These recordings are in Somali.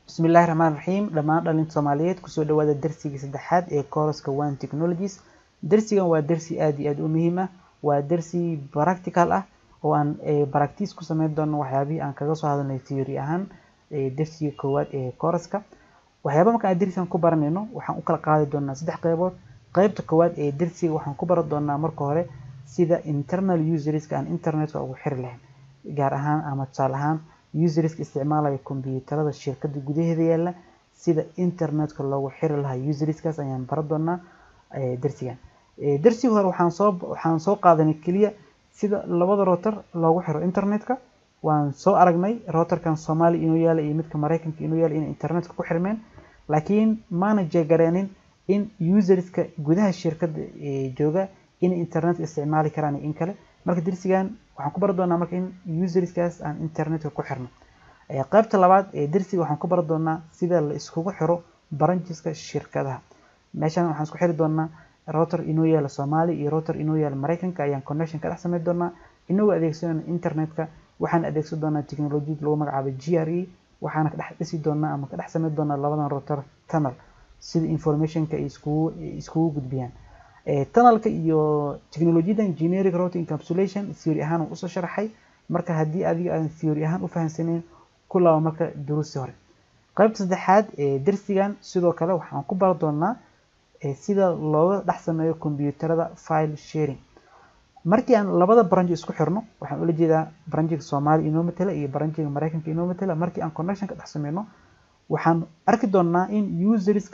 bismillahi raxmaan raxiim dhammaan dhalinta soomaaliyeed kusoo dhawaada darsigii saddexaad ee kooraska one technologies darsigan waa darsi aad iyo aad u muhiim ah waa darsi practical ah oo aan baractice ku sameyn doono waxyaabihii aan kaga soo hadalnay theory ahaan darsiga koowaad ee kooraska waxyaaba marka aan darsigan ku baranayno waxaan u kala qaadi doonaa saddex qeybood qeybta koowaad ee darsiga waxaan ku baran doonaa marka hore sida internal userska aan internetka ugu xiri lahayn gaar ahaan ama tusaale ahaan userska isticmaalaya kombiyuutarada shirkada gudaheeda yaala sida internetka loogu xiri lahaa userskaas ayaan baran doonaa darsigan darsiga hore waxaan soo waxaan soo qaadanay keliya sida labada router loogu xiro internetka waan soo aragnay routerkan soomaaliya inuu yaala iyo midka maraykanka inuu yaala inay internetka ku xirmeen laakiin maana jeegareenin in userska gudaha shirkada jooga inay internetka isticmaali karaan in kale marka darsigan waxaan ku bari doonaa marka in userskaas aan internetka ku xirno qaybta labaad ee darsiga waxaan ku bari doonaa sida la iskugu xiro brancheska shirkadaha meeshan waxaan isku xiri doonaa router inoo yaala soomaaliya iyo router inoo yaala maraykanka ayaan connection ka dhex sameyn doonaa inagoo adeegsanayna internetka waxaan adeegsan doonaa technolojiyad lagu magacaabo g r e waxaana ka dhex dhisi doonaa ama ka dhex sameyn doonaa labadan router tunnel sida informationka ay iskugu iskugu gudbiyaan tunnelka iyo technolojiyadan generic routing encapsulation theory ahaan usoo sharaxay marka haddii adiga aan theory ahaan u fahamsanayn ku laabo marka duruusi hore qaybta saddexaad ee darsigan sidoo kale waxaan ku bari doonaa sida looga dhex sameeyo kombiyuutarada file sharing markii aan labada branch isku xirno waxaan ula jeedaa branchiga soomaaliya inoo matala iyo branchiga maraykanka inoo matala markii aan connection ka dhex sameyno waxaan arki doonaa in userska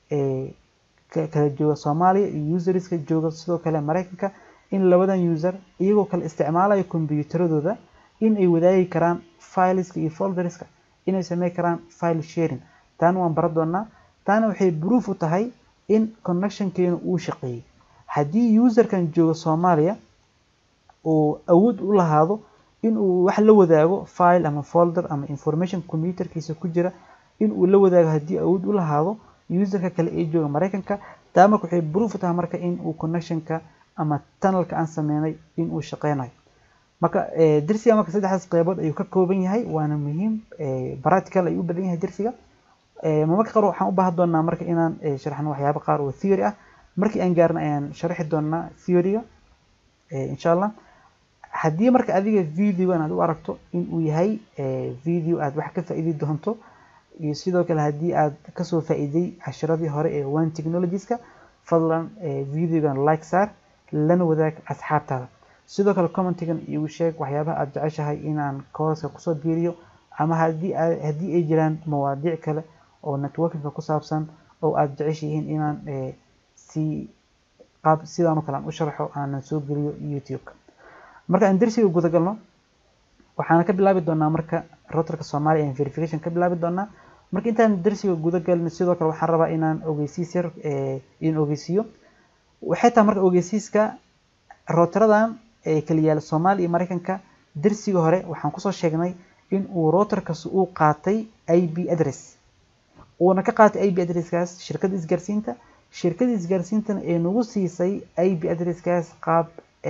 kala jooga soomaaliya iyo userska jooga sidoo kale maraykanka in labadan user iyagoo kale isticmaalaya kombiyuutaradooda in ay wadaagi karaan fileska iyo folderska inay samey karaan file sharing taana waan baran doonaa taana waxay proof u tahay in connectionkeenu uu shaqeeyey haddii userkan jooga soomaaliya uu awood u lahaado in uu wax la wadaago file ama folder ama information computerkiisa ku jira in uu la wadaago haddii awood u lahaado userka kale ee jooga maraykanka taa marka waxay proof u tahay marka in uu connectionka ama tunnelka aan sameynay in uu shaqeynayo marka darsiga marka saddexdaas qeybood ayuu ka kooban yahay waana muhiim practical ayuu u badan yahay darsiga marmarka qaar waxaan u baahan doonaa marka inaan sharaxno waxyaabo qaar oo theory ah markii aan gaarna ayaan sharaxi doonaa theoryga insha allah haddii marka adiga videogan aad u aragto in uu yahay video aad wax ka faa'iidi doonto iyo sidoo kale haddii aad kasoo faa'iiday cashiradii hore ee one technologieska fadlan videogan like saar lana wadaag asxaabtaada sidoo kale commentigan igu sheeg waxyaabaha aad jeceshahay inaan kooraska kusoo biiriyo ama haddii haddii ay jiraan mawaadiic kale oo networkinga ku saabsan oo aad jeceshihiin inaan si qaab sidaan oo kale aan u sharaxo aanan soo geliyo youtube-ka marka aan darsiga guda galno waxaana ka bilaabi doonaa marka routerka soomaaliya aan verification ka bilaabi doonaa marka intaan darsiga guda galin sidoo kale waxaan rabaa inaan ogeysiis yar in ogeysiiyo waxay tahay marka ogeysiiska routeradan ee kala yaala soomaaliya iyo maraykanka darsiga hore waxaan kusoo sheegnay in uu routerkaas uu qaatay ip address uuna ka qaatay ip addresskaas shirkadda isgaarsiinta shirkadda isgaarsiintana ee nagu siisay ip addresskaas qaab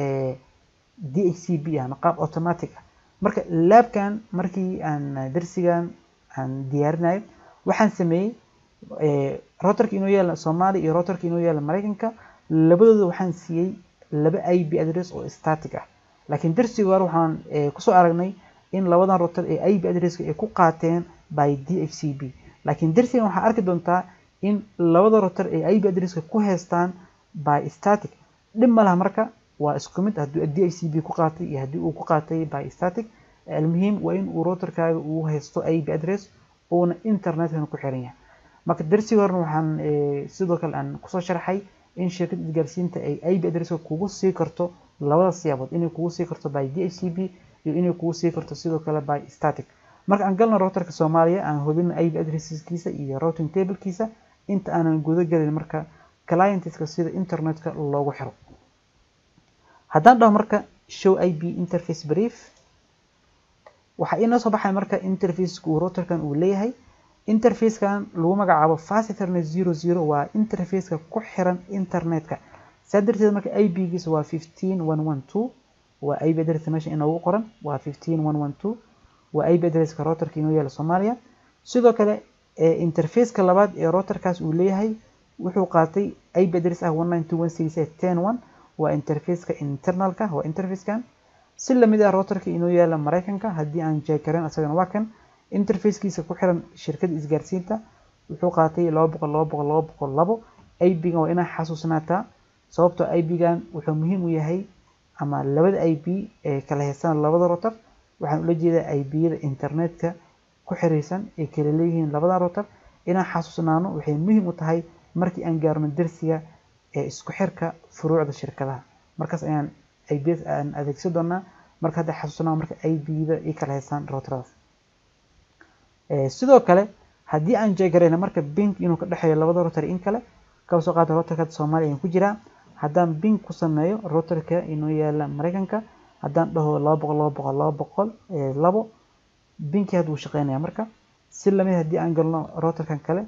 dhcp ah ama qaab automatic ah marka laabkan markii aan darsigan aan diyaarinayo waxaan sameeyey routerka inoo yaala soomaaliya iyo routerka inoo yaala maraykanka labadooda waxaan siiyey laba ip address oo static ah laakiin darsiga hore waxaan kusoo aragnay in labadan router ee ip addresska ay ku qaateen by dhcp laakiin darsigan waxaa arki doontaa in labada router ee ip addresska ku haystaan by static dhib ma laha marka waa isku mid hadduu dhcp ku qaatay iyo haddii uu ku qaatay by static almuhiim waa in uu routerkaaga uu haysto ip address uuna internetkan ku xiran yahay marka darsiga horena waxaan sidoo kale aan kusoo sharxay in shirkadda isgaarsiinta ay ip addresska kugu sii karto labada siyaabood inay kugu sii karto by dhcp iyo inay kugu sii karto sidoo kale by static marka aan galno routerka soomaaliya aan hubino ip addresskiisa iyo routing tablekiisa inta aanan guda gelin marka clientska sida internetka loogu xiro haddaan dhaho marka show ip interface brief waxaa inoo soo baxay marka interfaceka uu routerkan uu leeyahay interfacekan lagu magacaabo fast ethernet zero zero waa interfaceka ku xiran internetka saa darteed marka ip-giisa waa fifteen one one two waa ip address meesha inoogu qoran waa fifteen one one two waa ip addresska routerka inoo yaala soomaaliya sidoo kale interfaceka labaad ee routerkaas uu leeyahay wuxuu qaatay ip address ah one nine two one six eight ten one waa interfaceka internalka waa interfacekan si lamid ah routerka inoo yaala mareykanka haddii aan jeekaren asagana waa kan interfacekiisa ku xiran shirkadda isgaarsiinta wuxuu qaatay laba boqol laba boqol laba boqol labo ip-gan waa inaa xasuusnaataa sababtoo ip-gan wuxuu muhiim u yahay ama labada ip ee kala heystaan labada router waxaan ula jeedaa ip-yada internetka ku xiriirsan ay kala leeyihiin labada router inaan xasuusnaano waxay muhiim u tahay markii aan gaarno dersiga ee isku xirka furuucda shirkadaha markaas ayaan ips aan adeegsan doonaa marka hadda xasuusnaa marka ip-da ay kala heystaan routeradaas sidoo kale haddii aan jeegarayna marka bink inuu ka dhexeeyo labada router in kale kaba soo qaata routerka soomaaliya ayaan ku jiraa haddaan bink ku sameeyo routerka inoo yaala mareykanka haddaan dhaho laba boqol laba boqol laba boqol labo binki hadda wuu shaqeynaya marka si lamid haddii aan galno routerkan kale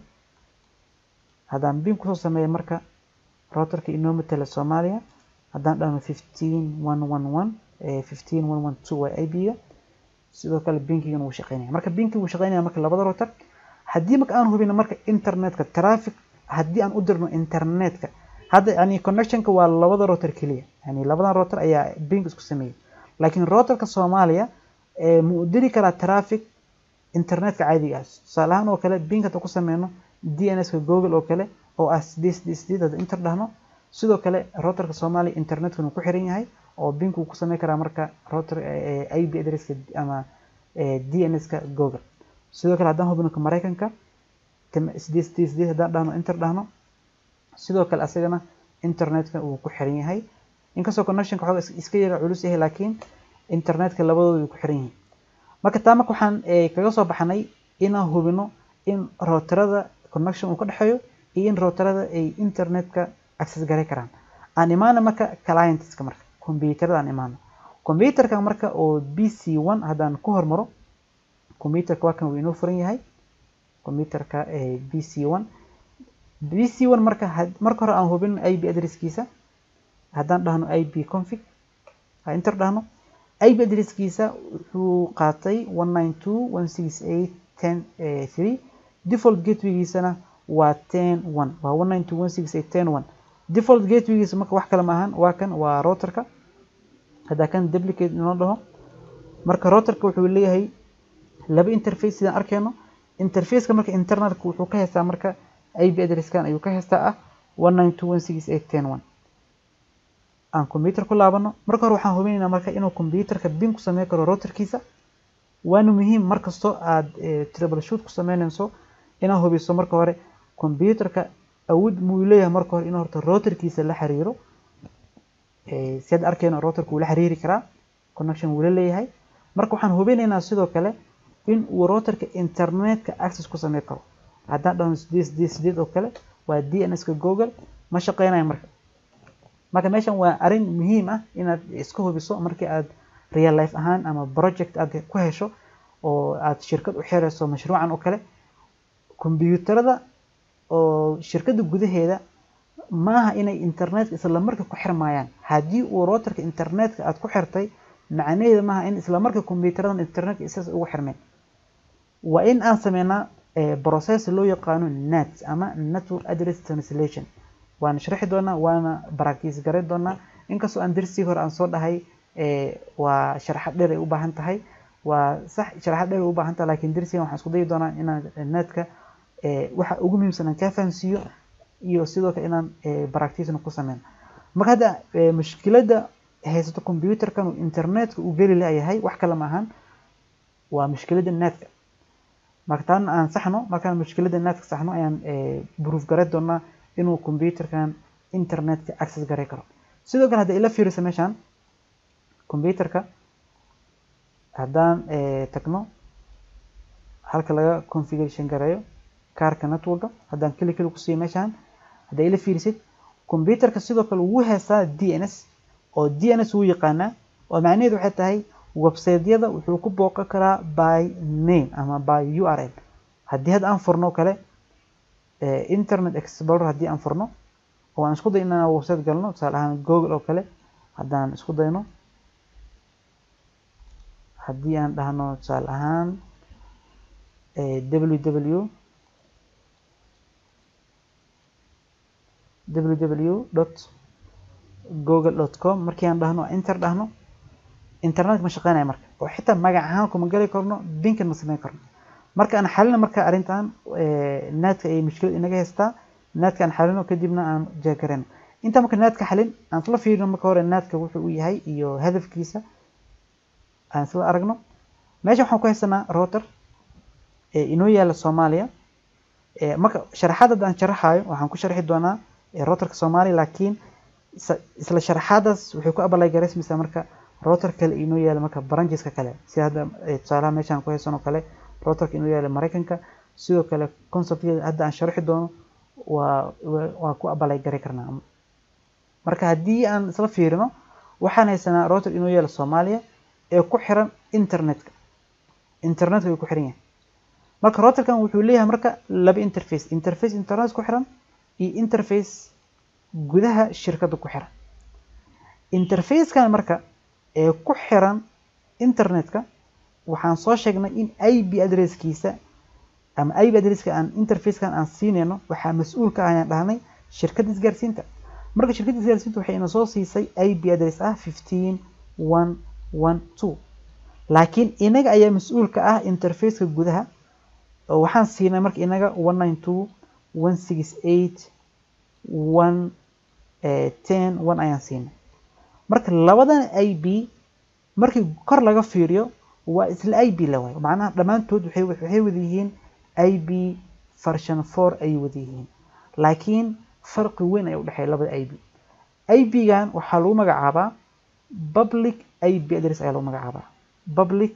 haddaan bink kusoo sameeyo marka routerka inoo matala soomaaliya haddaan dhahno fifteen one one one fifteen one one two waa ip-ga sidoo kale binkigan wuu shaqeynaya marka binki wuu shaqeynaya marka labada router haddii marka aan hubino marka internetka traffic haddii aan u dirno internetka hadda yani connectionka waa labada router keliya yani labadan router ayaa bink isku sameeyey laakiin routerka soomaaliya ma u diri karaa traffic internetka caadiga ah tusaale ahaan oo kale bink hadda ku sameyno dns-ka google oo kale oo ah sideed sideed sideed hadda inter dhahno sidoo kale routerka soomaaliya internetkan uu ku xiran yahay oo bink uu ku sameyn karaa marka router ip addresska ama dns-ka google sidoo kale haddaan hubino ka mareykanka sideed sideed sideed haddaan dhahno inter dhahno sidoo kale asagana internetka uu ku xiran yahay inkastoo connectionka xooga iska yara culus yahay laakiin internetka labadooda way ku xiran yihiin marka taa marka waxaan kaga soo baxnay inaan hubino in routerada connection uu ka dhexeeyo iyo in routerada ay internetka access garay karaan aan imaano marka clientska marka computerada aan imaano computerka marka oo b c one haddaan ku hormaro computerka waa kan uu inoo furan yahay computerka b c one b c one marka marka hore aan hubin ip addresskiisa haddaan dhahno ip config inter dhahno ip addresskiisa wuxuu qaatay one nine two one six eight ten three default gatewaygiisana waa ten one waa one nine two one six eight ten one default gatewaygiisa marka wax kale ma ahan waa kan waa routerka haddaa kan duplicate inoo dhaho marka routerka wuxuu leeyahay laba interface sidaan arkeyno interfaceka marka internalka wuxuu ka haystaa marka ip addresskan ayuu ka haystaa ah one nine two one six eight ten one aan computer ku laabano marka hore waxaan hubinaynaa marka inuu computerka bin ku sameyn karo routerkiisa waana muhiim markastoo aad troubleshoot ku sameynayso inaad hubiso marka hore computerka awood muu leeyahay marka hore inuu horta routerkiisa la xiriiro si aad arkeyno routerka wuu la xiriiri karaa connection wuu la leeyahay marka waxaan hubinaynaa sidoo kale in uu routerka internetka access ku sameyn karo haddaan dhahno sideed sideed sideed oo kale waa dns-ka google ma shaqeynayo marka marka meeshan waa arrin muhiim ah inaad iska hubiso markii aad real life ahaan ama project aad ku hesho oo aad shirkad u xirayso mashruucan oo kale kombiyuutarada oo shirkadda gudaheeda maaha inay internetka isla marka ku xirmayaan haddii uu routerka internetka aad ku xirtay macnaheeda maaha in isla marka kombiyuutaradan internetka isaas ugu xirmeen waa in aan sameynaa process loo yaqaano net ama network address translation waan sharxi doonaa waana practice garan doonaa inkastoo aan darsigii hore aan soo dhahay waa sharaxad dheer ay u baahan tahay waa sax sharaxad dheer ay u baahan tahay laakiin darsigan waxaan isku dayi doonaa inaan netka waxa ugu muhiimsan aan kaa fahansiiyo iyo sidoo kale inaan practicena ku sameyno marka hadda mushkiladda haysato computerkan uu internetka uu geli layahay wax kale ma ahan waa mushkiladda netka marka taana aan saxno markaan mushkiladda netka saxno ayaan proof garan doonaa inuu computerkan internetka access garay karo sidoo kale hadda ila fiiriso meeshaan computerka haddaan tagno halka laga configuration gareeyo kaarka networka haddaan keli keli kusiiyo meeshaan haddaa ila fiirisid computerka sidoo kale wuu heystaa d n s oo d n s wuu yaqaanaa oo macnaheedu waxay tahay websiteyada wuxuu ku booqan karaa by name ama by u r l haddii hadda aan furno kale internet explorer haddii aan furno oo aan isku day inaan website galno tusaale ahaan google oo kale haddaan isku dayno haddii aan dhahno tusaale ahaan ww www google com markii aan dhahno enter dhahno internetka ma shaqeynaya marka oo xitaa magac ahaan kuma geli karno binkan ma sameyn karno marka aan xalino marka arrintan naadka ay mushkilad inaga haystaa naadka aan xalino kadibna aan jeegareyno inta marka naadka xalin aan isla fiirino marka hore naadka wuxuu u yahay iyo hadafkiisa aan isla aragno meesha waxaan ku haysanaa router inoo yaala soomaaliya marka sharaxaad aan sharaxayo waxaan ku sharxi doonaa routerka soomaaliya laakiin isla sharaxaadaas waxay ku abalay garaysmaysaa marka router kale inoo yaala marka brancheska kale sida hadda tusaalaha meeshaan ku haysan oo kale routerka inoo yaala maraykanka sidoo kale conceptkeeda hadda aan sharxi doono waa waa ku abalay garay karnaa marka haddii aan isla fiirino waxaan haysanaa router inoo yaala soomaaliya ee ku xiran internetka internetka ay ku xiran yahay marka routerkan wuxuu leeyahay marka laba interface interface internet ku xiran iyo interface gudaha shirkadda ku xiran interfacekan marka ee ku xiran internetka waxaan soo sheegnay in ip addresskiisa ama ip addresska aan interfacekan aan siinayno waxaa mas-uul ka ayaan dhahnay shirkadda isgaarsiinta marka shirkadda isgaarsiinta waxay ina soo siisay ip address ah fifteen one one two laakiin inaga ayaa mas-uul ka ah interfaceka gudaha oo waxaan siinay marka inaga one nine two one six eight one ten one ayaan siinay marka labadan ib markii kor laga fiiriyo waa isla ib la waayo macnaha dhammaantood waxay waxay wada yihiin ib version four ayay wada yihiin laakiin farqi weyn ayaa udhexeeya labada ib ib-gan waxaa lagu magacaabaa public ib address ayaa lagu magacaabaa public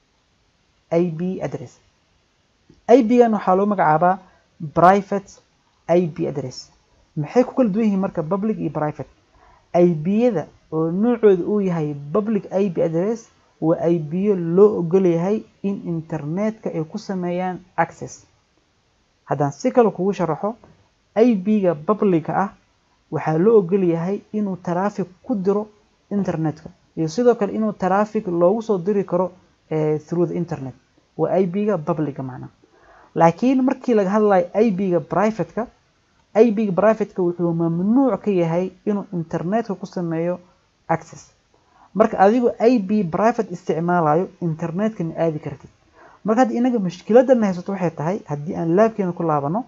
ib address ib-gan waxaa lagu magacaabaa private ib address maxay ku kala duwan yihiin marka public iyo private ib-yada oo noocooda uu yahay public ib address waa ib-yo loo ogolyahay in internetka ay ku sameeyaan access haddaan si kale kugu sharaxo ib-ga publica ah waxaa loo ogolyahay inuu traffic ku diro internetka iyo sidoo kale inuu traffic loogu soo diri karo through the internet waa ib-ga publica macnaa laakiin markii laga hadlayo ib-ga privateka ib-ga privateka wuxuu mamnuuc ka yahay inuu internetka ku sameeyo access marka adigoo ib private isticmaalayo internetka ma aadi kartid marka hadda inaga mushkiladana haysato waxay tahay haddii aan laabkeena ku laabano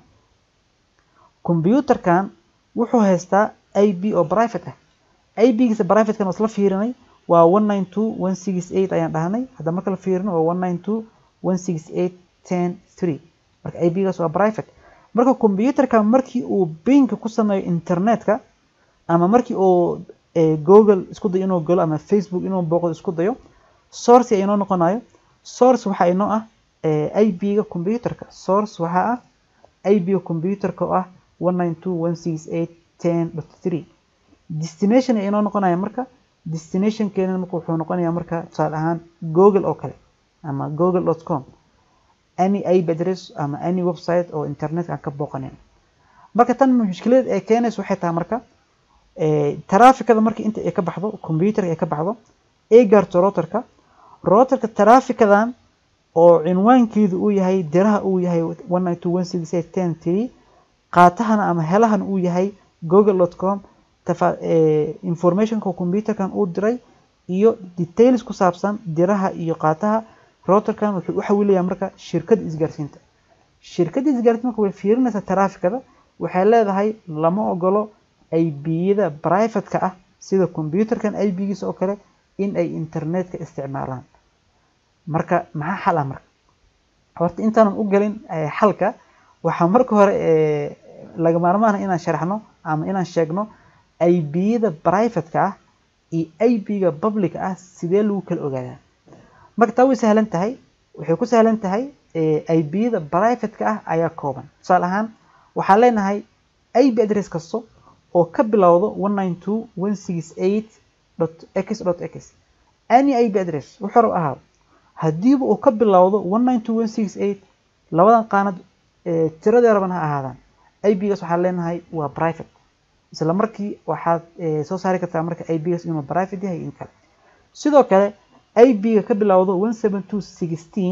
combyuutarkan wuxuu haystaa ib oo private ah ib-giisa privatekan waa isla fiirinay waa one nine two one six eight ayaan dhahnay hadda marka la fiirino waa one nine two one six eight ten three marka ib-gaas waa private marka combyuutarkan markii uu binka ku sameeyo internetka ama markii uu google isku dayo inuu galo ama facebook inuu booqdo isku dayo source inoo noqonayo source waxaa inoo ah ib-ga combyuutarka source waxaa ah ib-ga combyuutarka oo ah one nine two one six eight ten dot three destination ayaa inoo noqonaya marka destinationkeena marka wuxuu noqonayaa marka tusaale ahaan google oo kale ama google dot com any ip address ama any website oo internetka aan ka booqanayn marka tan mushkilada ay keenayso waxay tahay marka trafficada marka inta ay ka baxdo computerka ay ka baxdo ay gaarto routerka routerka trafficadan oo cinwaankeedu uu yahay diraha uu yahay one nine two one six eight ten three qaatahana ama helahan uu yahay google dot com informationka computerkan uu diray iyo details ku saabsan diraha iyo qaataha routerkan wuxuu u xawilayaa marka shirkadda isgaarsiinta shirkadda isgaarsiinta marka way fiirinaysaa trafficada waxay leedahay lama ogolo ib-yada privateka ah sida computerkan ib-giisa oo kale in ay internetka isticmaalaan marka maxaa xal ah marka horta intaanan u gelin xalka waxaa marka hore laga maarmaan ah inaan sharaxno ama inaan sheegno ib-yada privateka ah iyo ib-ga publica ah sidee lagu kala ogaadaa marka taa way sahlan tahay waxay ku sahlan tahay ib-yada privateka ah ayaa kooban tusaale ahaan waxaan leenahay ib address kasto oo ka bilowdo one nine two one six eight dot x dot x any ib address wuxuu rab ahaado haddiiba uu ka bilowdo one nine two one six eight labadan qaanad tiradii raban ha ahaadaan ib-gaas waxaan leenahay waa private isla markii waxaad soo saari kartaa marka ib-gaas inuu private yahay in kale sidoo kale ib-ga ka bilowdo one seven two sixteen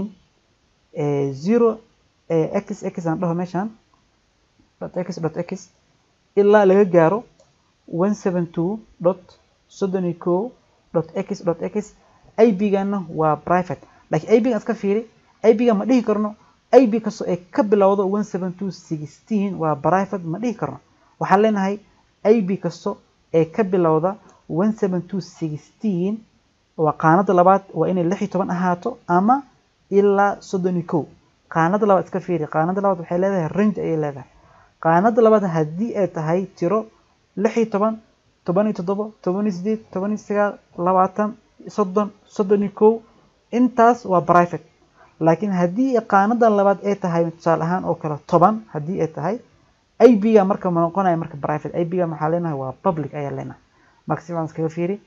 zero x x aan dhaho meeshaan dot x dot x ilaa laga gaaro one seven two dot soddon iyo kow dot x dot x ib-gana waa private laakiin ib-gan iska fiiri ib-ga ma dhihi karno ib kastoo ee ka bilowdo one seven two sixteen waa private ma dhihi karno waxaan leenahay ib kasto ee ka bilowda one seven two sixteen waa qaanada labaad waa inay lix iyo toban ahaato ama ilaa soddon iyo kow qaanada labaad iska fiiri qaanada labaad waxay leedahay range ayay leedahay qaanada labaad haddii ay tahay tiro lix iyo toban toban iyo toddobo toban iyo sideed toban iyo sagaal labaatan soddon soddon iyo kow intaas waa private laakiin haddii qaanadan labaad ay tahay tusaale ahaan oo kale toban haddii ay tahay ib-ga marka ma noqonaya marka private ib-ga maxaa leenahay waa public ayaa leenahay marka si fiican iskaga fiiri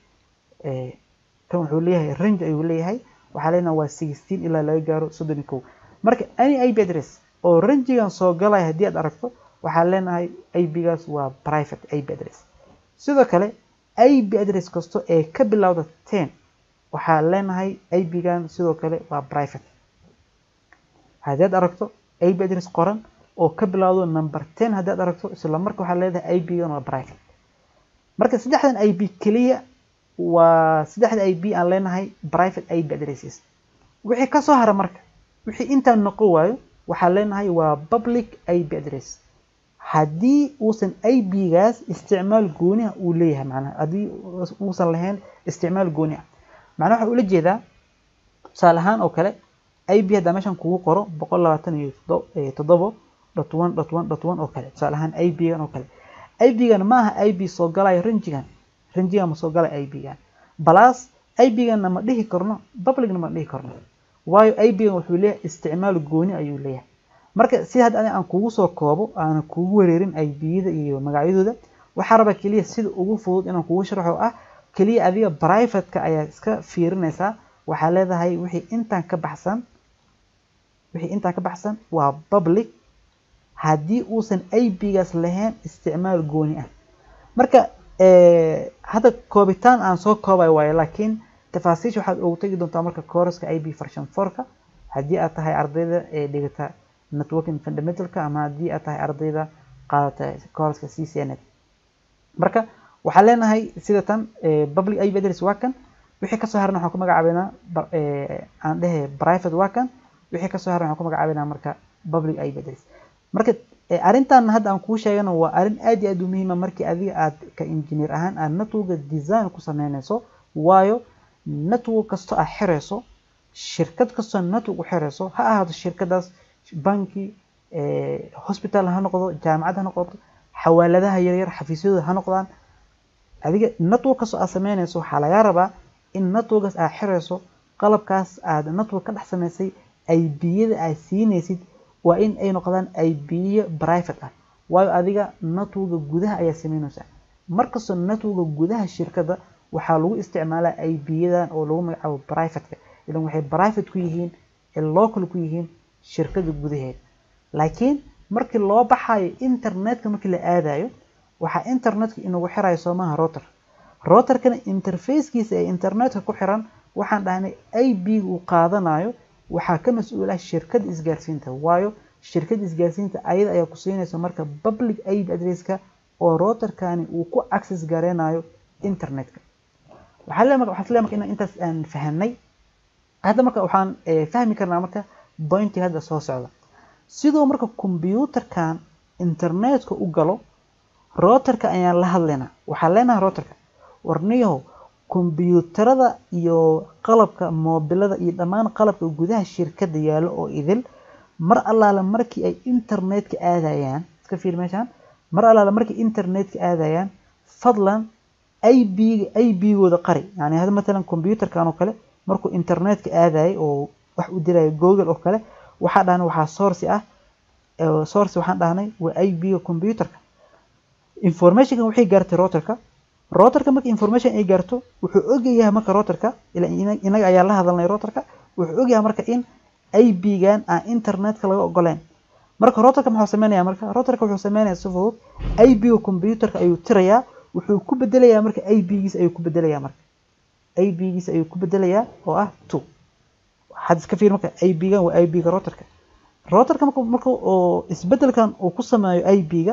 kan wuxuu leeyahay range ayuu leeyahay waxaa leenahay waa sixteen ilaa laga gaaro soddon iyo kow marka any ip address oo rangigan soo galaya haddii aad aragto waxaa leenahay ib-gaas waa private ip address sidoo kale ip address kasto ee ka bilowda ten waxaa leenahay ib-gan sidoo kale waa private haddii aad aragto ip address qoran oo ka bilowdo number ten haddii aad aragto isla marka waxaa leedahay ib-gan waa private marka saddexdan ip keliya waa saddexda ip aan leenahay private ip addresses wixii kasoo hara marka wixii intaan noqon waayo waxaan leenahay waa public ip address haddii uusan ib-gaas isticmaal gooniha uu leeyahay macnaha haddii uusan lahayn isticmaal gooni ah macnaha waxaa ula jeedaa tusaale ahaan oo kale ib haddaa meeshan kugu qoro boqol labaatan iyo toddobo dot one dot one dot one oo kale tusaale ahaan ib-gan oo kale ib-gan ma aha ib soo galayo rangigan rangigan ma soo galay ib-gan balaas ib-ganna ma dhihi karno publicna ma dhihi karno waayo ib-gan wuxuu leeyahay isticmaal gooni ayuu leeyahay marka si hadda ani aan kugu soo koobo aanan kugu wareerin ib-yada iyo magacyadooda waxaa raba keliya sida ugu fudud inaan kugu sharxo ah keliya adiga private-ka ayaa iska fiirinaysaa waxaa leedahay wixii intaan ka baxsan wixii intaan ka baxsan waa public haddii uusan ib-gaas lahayn isticmaal gooni ah marka hadda koobitaan aan soo koobayo waayo laakiin tafaasiisha waxaad ugu tegi doontaa marka kooraska ib version four-ka haddii aad tahay ardayda ee dhigata networking fundamentalka ama haddii aad tahay ardayda qaadata kooraska c c n marka waxaan leenahay sida tan public ib address waa kan wixii kasoo haran waxaan ku magacaabeynaa aan dhehe private waa kan wixii kasoo haran waxaan ku magacaabeynaa marka public ib address marka arrintan hadda aan kuu sheegana waa arrin aad iyo aad u muhiima markii adiga aad ka engineer ahaan aad networka design ku sameynayso waayo network kasto aad xirayso shirkad kastoo network u xirayso ha ahaato shirkadaas banki hospital ha noqdo jaamacad ha noqoto xawaaladaha yaryar xafiisyadooda ha noqdaan adiga network kastoo aad sameynayso waxaa lagaa rabaa in networkaas aad xirayso qalabkaas aad network ka dhex samaysay ib-yada aad siinaysid waa in ay noqdaan ib-yo private ah waayo adiga networka gudaha ayaa sameynaysaa markastoo networka gudaha shirkadda waxaa lagu isticmaalaa ib-yadan oo lagu magacaabo private-ka ilan waxay private ku yihiin ee local ku yihiin shirkadda gudaheeda laakiin markii loo baxayo internetka markii la aadayo waxaa internetka inagu xirayo soomaha router routerkana interfacekiisa ee internetka ku xiran waxaan dhahnay ib-ga uu qaadanayo waxaa ka mas-uul ah shirkadda isgaarsiinta waayo shirkadda isgaarsiinta ayada ayaa ku siinaysa marka public ib addresska oo routerkani uu ku access gareynayo internetka waxaa le marka waxaa le marka inaan intaas aan fahamnay hadda marka waxaan fahmi karnaa marka pointiga hadda soo socda sidoo marka combyuutarkan internetka u galo routerka ayaan la hadlaynaa waxaan leenahay routerka warniyahow kombyuutarada iyo qalabka moobilada iyo dhammaan qalabka gudaha shirkadda yaallo oo idil mar allaale markii ay internetka aadayaan iska fiir meeshaan mar allaale markii internetka aadayaan fadlan ib-ga ib-gooda qari yani hadda matalan combyuutarkan oo kale markuu internetka aadayay oo wax u dirayo google oo kale waxaa dhahnay waxaa source ah source waxaan dhahnay waa ib-ga combyuutarka informationkan waxay gaartay routerka routerka marka information ay gaarto wuxuu ogyahay marka routerka inaga ayaa la hadalnay routerka wuxuu ogyahay marka in ib-gan aan internetka laga ogoleyn marka routerka muxuu sameynaya marka routerka wuxuu sameynaya si fudud ib-ga combyuutarka ayuu tirayaa wuxuu ku bedelayaa marka ib-giisa ayuu ku bedelayaa marka ib-giisa ayuu ku bedelayaa oo ah two waxaad iska fiir marka ib-gan waa ib-ga routerka routerka marka marka oo isbedelkan uu ku sameeyo ib-ga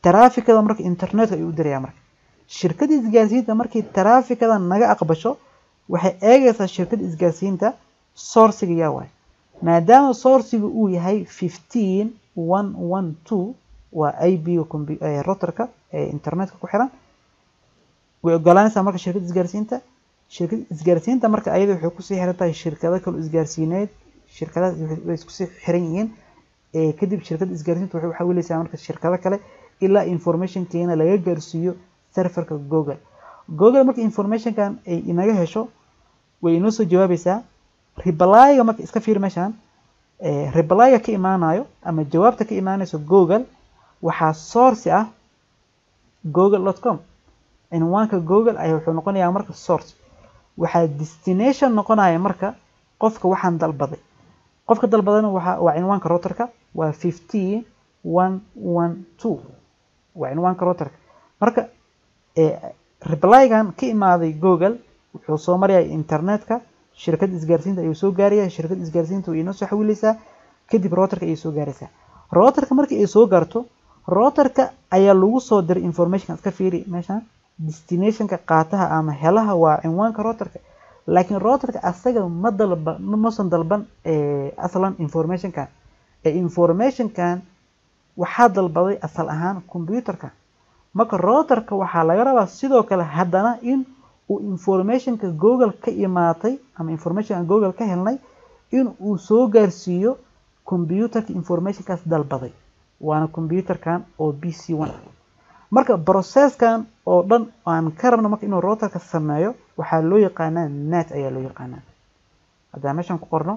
taraafikada marka internetka ayuu u dirayaa marka shirkadda isgaarsiinta markii taraafikada naga aqbasho waxay eegaysaa shirkadda isgaarsiinta sourciga yaa waay maadaama sourciga uu yahay fifteen one one two waa ib-ga routerka ee internetka ku xiran way ogolaanaysaa marka shirkadda isgaarsiinta shirkadda isgaarsiinta marka ayada waxay kusii xiran tahay shirkado kale isgaarsiineed shirkadahaas way iskusii xiran yihiin kadib shirkadda isgaarsiinta waxay xawilaysaa marka shirkado kale ilaa informationkeena laga gaarsiiyo serverka google google marka informationkan ay inaga hesho way inoo soo jawaabaysaa replyga marka iska fiir meeshaan replyga ka imaanayo ama jawaabta ka imaanayso google waxaa source ah google.com cinwaanka google ayaa wuxuu noqonayaa marka source waxaa destination noqonaya marka qofka waxaan dalbaday qofka dalbadana waa waa cinwaanka routerka waa fifteen one one two waa cinwaanka routerka marka replygan ka imaaday google wuxuu soo marayaa internetka shirkadda isgaarsiinta ayuu soo gaaraya shirkadda isgaarsiinta way inoo soo xawilaysaa kadib routerka ayay soo gaaraysaa routerka markii ay soo gaarto routerka ayaa lagu soo diray informationka iska fiiri meeshaan destinationka qaataha ama helaha waa cinwaanka routerka laakiin routerka asaga ma dalba mausan dalban aslan informationkan ee informationkan waxaa dalbaday asal ahaan computerka marka routerka waxaa laga rabaa sidoo kale haddana in uu informationka google ka imaatay ama informationka google ka helnay in uu soo gaarsiiyo computerka informationkaas dalbaday waana computerkan oo b c one ah marka processkan oo dhan aan ka rabno marka inuu routerka sameeyo waxaa loo yaqaanaa net ayaa loo yaqaanaa haddaan meeshan ku qorno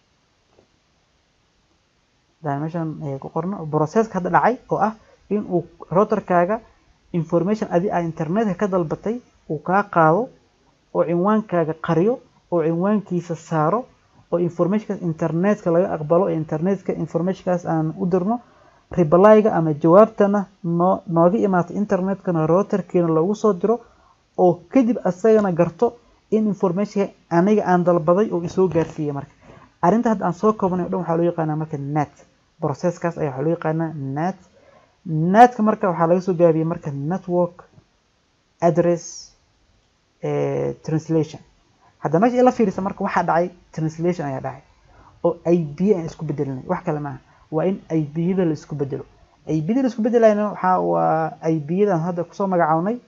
haddaan meeshan ku qorno processka hadda dhacay oo ah in uu routerkaaga information adi a internetka ka dalbatay uu kaa qaado oo cinwaankaaga qariyo oo cinwaankiisa saaro oo informationkaas internetka laga aqbalo ee internetka informationkaas aan u dirno replyga ama jawaabtana noo nooga imaata internetkana routerkeena loogu soo diro oo kadib asagana garto in informationka aniga aan dalbaday oo isoo gaarsiiyey marka arrinta hadda aan soo koobnay o dhan waxaa loo yaqaanaa marka net processkaas ayaa waxaa loo yaqaanaa net netka marka waxaa laga soo gaabiyey marka network address translation hadda meesha ila fiirisa marka waxaa dhacay translation ayaa dhacay oo ib aan isku bedelinay wax kale maaha waa in ib-yada la isku bedelo ib-yada la isku bedelayna waxaa waa ib-yadan hadda kusoo magacawnay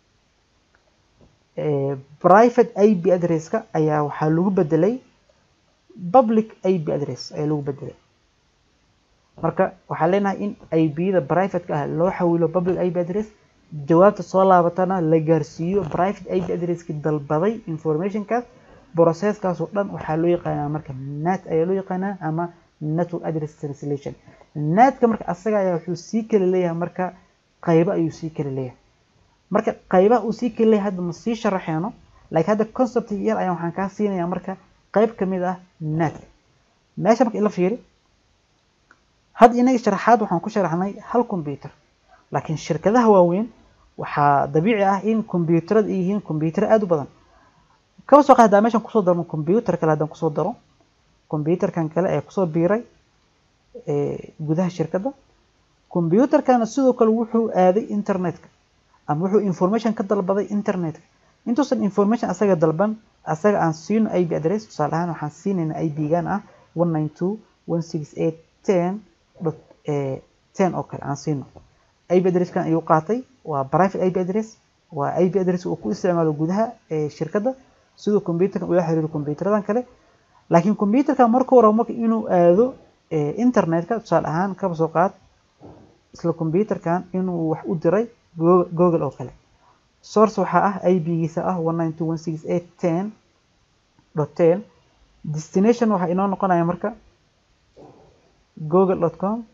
private ib addresska ayaa waxaa lagu bedelay public ib address ayaa lagu bedelay marka waxaan leenahay in ib-yada privateka ah loo xawilo public ib address jawaabta soo laabatana la gaarsiiyo private ib addresski dalbaday informationkaas processkaas oo dhan waxaa loo yaqaanaa marka net ayaa loo yaqaanaa ama network address translation netka marka asaga ayaa wuxuu sii kala leeyahay marka qaybo ayuu sii kala leeyahay marka qaybaha uu sii kala leeyahay hadda ma sii sharaxeeno laakiin hadda concept yar ayaan waxaan kaa siinayaa marka qayb ka mid ah netka meesha marka ila fiiri hadda inaga sharaxaad waxaan ku sharaxnay hal computer laakiin shirkadaha waaweyn waxaa dabiici ah in computerada ay yihiin computer aada u badan kaba soo qaad haddaan meeshan kusoo darno computer kale haddaan kusoo daro computerkan kale ee kusoo biiray gudaha shirkadda computerkana sidoo kale wuxuu aaday internetka ama wuxuu information ka dalbaday internetka intuusan information asaga dalban asaga aan siino ib address tusaale ahaan waxaan siinaynaa ib-gan ah one nine two one six eight ten dot ten oo kale aan siino ib addresskan ayuu qaatay waa private ib address waa ib address uu ku isticmaalo gudaha shirkadda siduu computerkan ula xiriiro computerradan kale laakiin computerka marka hore marka inuu aado internetka tusaale ahaan kaba soo qaad isla computerkan inuu wax u diray google oo kale source waxaa ah ib-giisa ah one nine two one six eight ten dot ten destination waxaa inoo noqonaya marka google dot com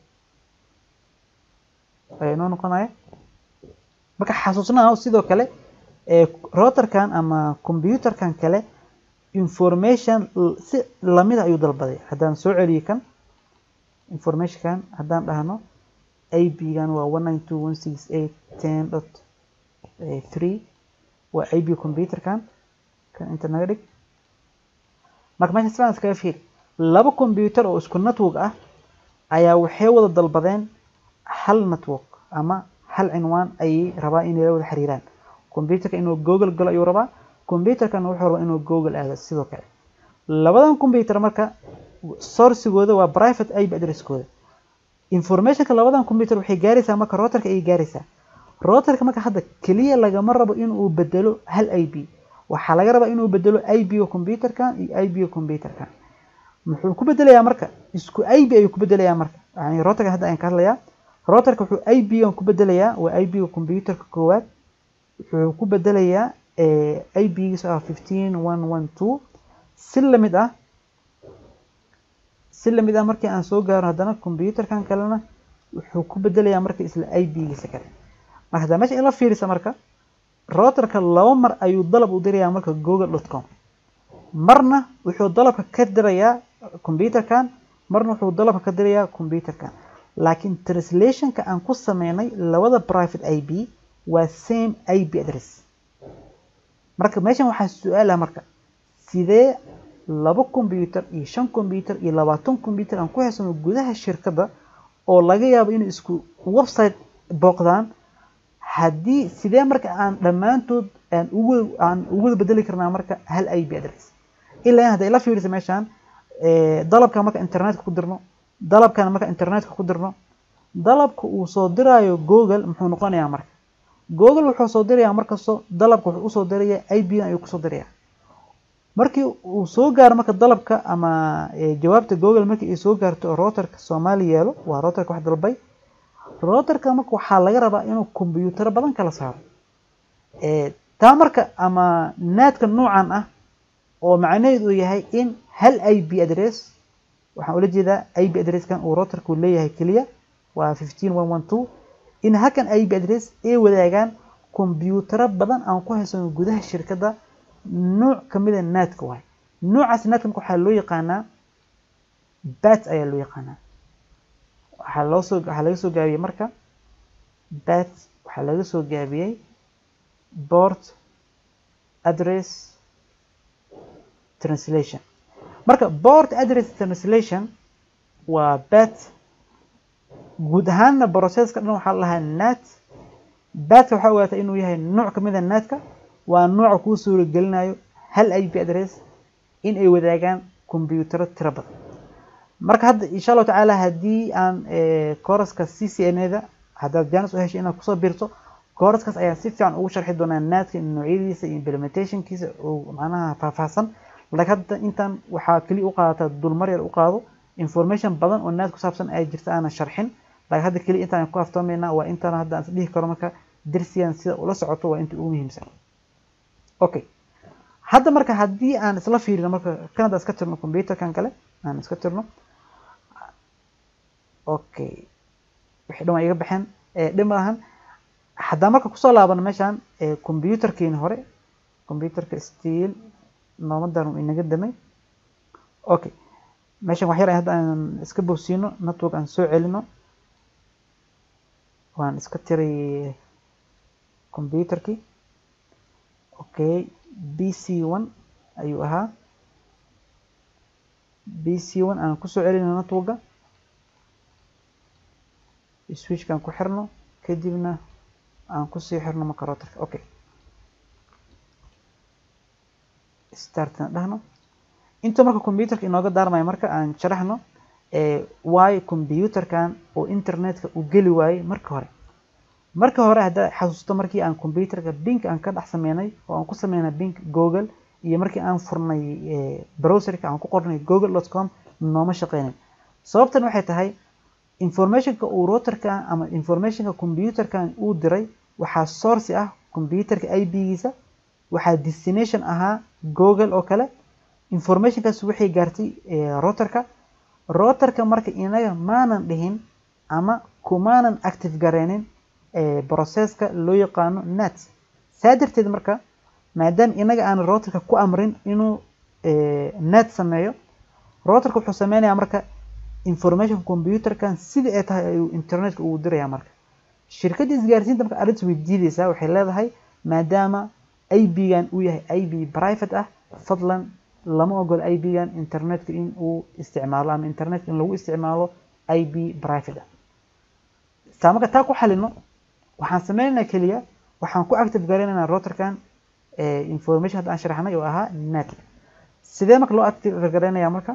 ayaa inoo noqonaya marka xasuusnaa sidoo kale routerkan ama computerkan kale information si lamida ayuu dalbaday haddaan soo celiyo kan informationkan haddaan dhahno ib-gan waa one nine two one six eight ten dot three waa ib computerkan kan inta naga dhig marka meesha sidan iskaga fiir laba computer oo isku network ah ayaa waxay wada dalbadeen hal network ama hal cinwaan ayay rabaa inay la wada xiriiraan computerka inuu google galo ayuu rabaa computerkana wuxuu rabaa inuu google aado sidoo kale labadan computer marka sourcigooda waa private ip addresskooda informationka labadan computer waxay gaaraysaa marka routerka ayay gaaraysaa routerka marka hadda keliya lagama rabo inuu bedelo hal ip waxaa laga rabaa inuu bedelo ip-ga computerkan iyo ip-ga computerkan muxuu ku bedelayaa marka isku ip ayuu ku bedelayaa marka yani routerka hadda ayaan ka hadlayaa routerka wuxuu ip-gan ku bedelayaa waa ip-ga computerka koowaad wuxuu ku bedelayaa ip-giisa ah fifteen one one two si lamid ah si lamid ah markii aan soo gaaro haddana computerkan kalena wuxuu ku bedelayaa marka isla ip-giisa kale marka haddaa meesha ila fiirisa marka routerka laba mar ayuu dalab u dirayaa marka google dot com marna wuxuu dalabka ka dirayaa computerkan marna wuxuu dalabka ka dirayaa computerkan laakiin translationka aan ku sameynay labada private ip waa same ip address marka meeshan waxaa su-aala marka sidee laba computer iyo shan computer iyo labaatan computer aan ku haysano gudaha shirkadda oo laga yaabo inay isku website booqdaan haddii sidee marka aan dhammaantood aan ugu aan ugu bedeli karnaa marka hal ip address ilaa in hadda ila fiirisa meeshaan dalabka marka internetka ku dirno dalabkana marka internetka ku dirno dalabka uu soo diraayo google muxuu noqonayaa marka google wuxuu soo dirayaa markastoo dalabka wuxuu usoo dirayaa ip-gan ayuu kusoo dirayaa markii uu soo gaaro marka dalabka ama jawaabta google markii ay soo gaarto routerka soomaali yeelo waa routerka wax dalbay routerka marka waxaa laga rabaa inuu kombiyuutaro badan kala saaro taa marka ama naadka noocan ah oo macnaheedu uu yahay in hal ip address waxaan ula jeedaa ip addresskan uu routerku leeyahay keliya waa fifteen one one two in halkan ip address ay wadaagaan kombiyuutaro badan aan ku haysano gudaha shirkadda nooc kamida naadka waay noocaas naadka marka waxaa loo yaqaanaa bat ayaa loo yaqaanaa waxaa loo soo waxaa laga soo gaabiyey marka bat waxaa laga soo gaabiyey board address translation marka board address translation waa bat guud ahaanna processka dhan waxaa lahaa nat batka waxaa ogaata inuu yahay nooc kamid a naadka waa nooca kuu suuragelinayo hal ip address in ay wadaagaan kombiyuutaro tiro badan marka hadda insha allahu tacaala haddii aan kooraska c c n da haddaad jaanis u heshay inaad kusoo biirto kooraskaas ayaa si fiican ugu sharxi doonaa naadka noocyadiisa iyo implementationkiisa oo macnaha faahfaahsan laakiin hadda intaan waxaa keliya u qaadataa dulmar yar u qaado information badan oo naad ku saabsan ay jirta aanan sharxin laakiin hadda keliya intaan ku aftoomaynaa waa intaan hadda aan isdhihi karo marka darsigan sida ula socoto waa inta ugu muhiimsan okay hadda marka haddii aan isla fiirino marka kan hadda iska tirno computerkan kale aan iska tirno okay wixii dhan waa iga baxeen dhib ma lahan haddaan marka kusoo laabano meeshaan computerkiini hore computerka still noomadan uu inaga damay okay meeshan wax yar hadda aan iska bogsiino network aan soo celino waan iska tiray computerkii okay b c one ayuu ahaa b c one aan kusoo celino networka switchkaan ku xirno kadibna aan kusii xirno marka routerka okay startna dhahno inta marka computerka inooga daarmaya marka aan sharaxno waayo computerkan oo internetka u geli waayey marka hore marka hore haddaa xasuusto markii aan computerka bink aan ka dhex sameynay oo aan ku sameynay bink google iyo markii aan furnay browserka aan ku qornay google dot com nooma shaqeynin sababtan waxay tahay informationka uu routerkan ama informationka computerkan uu diray waxaa source ah computerka ip-giisa waxaa destination ahaa google oo kale informationkaas waxay gaartay routerka routerka marka inaga maanan dhihin ama kumaanan active gareynin processka loo yaqaano nat saa darteed marka maadaama inaga aan routerka ku amrin inuu nat sameeyo routerka wuxuu sameynayaa marka information computerkan sida ay tahay ayuu internetka ugu diraya marka shirkadda isgaarsiinta marka arrintas way diideysaa waxay leedahay maadaama ib-gan uu yahay ib private ah fadlan lama ogolo ib-gan internetka in uu isticmaalo ama internetka in lagu isticmaalo ib private ah saa marka taa ku xalino waxaan sameynaynaa keliya waxaan ku active garaynaynaa routerkan information hadda aan sharaxnay oo ahaa net sidee marka loo active garaynayaa marka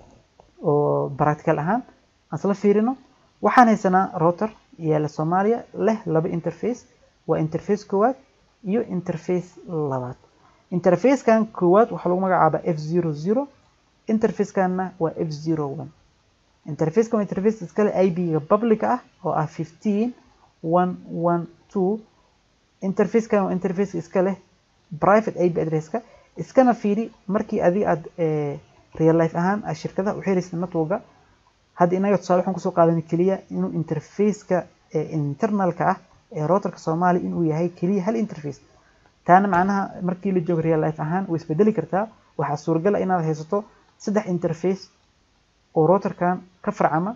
oo practical ahaan aan isla fiirino waxaan haysanaa router yaala soomaaliya leh laba interface waa interface koowaad iyo interface labaad interfacekan koowaad waxaa lagu magacaabaa f zero zero interfacekanna waa f zero one interfacekan waa interface iskale ib-ga public ah oo ah fifteen one one two interfacekan waa interface iska leh private ip addresska iskana fiiri markii adiga aad real life ahaan aad shirkadaha u xiraysa networka hadda inaga tusaale waxaan kusoo qaadanay keliya inuu interfaceka internalka ah ee routerka soomaaliya inuu yahay keliya hal interface taana macnaha markii la joogo real life ahaan way isbedeli kartaa waxaa suuragal ah inaad haysato saddex interface oo routerkan ka farcama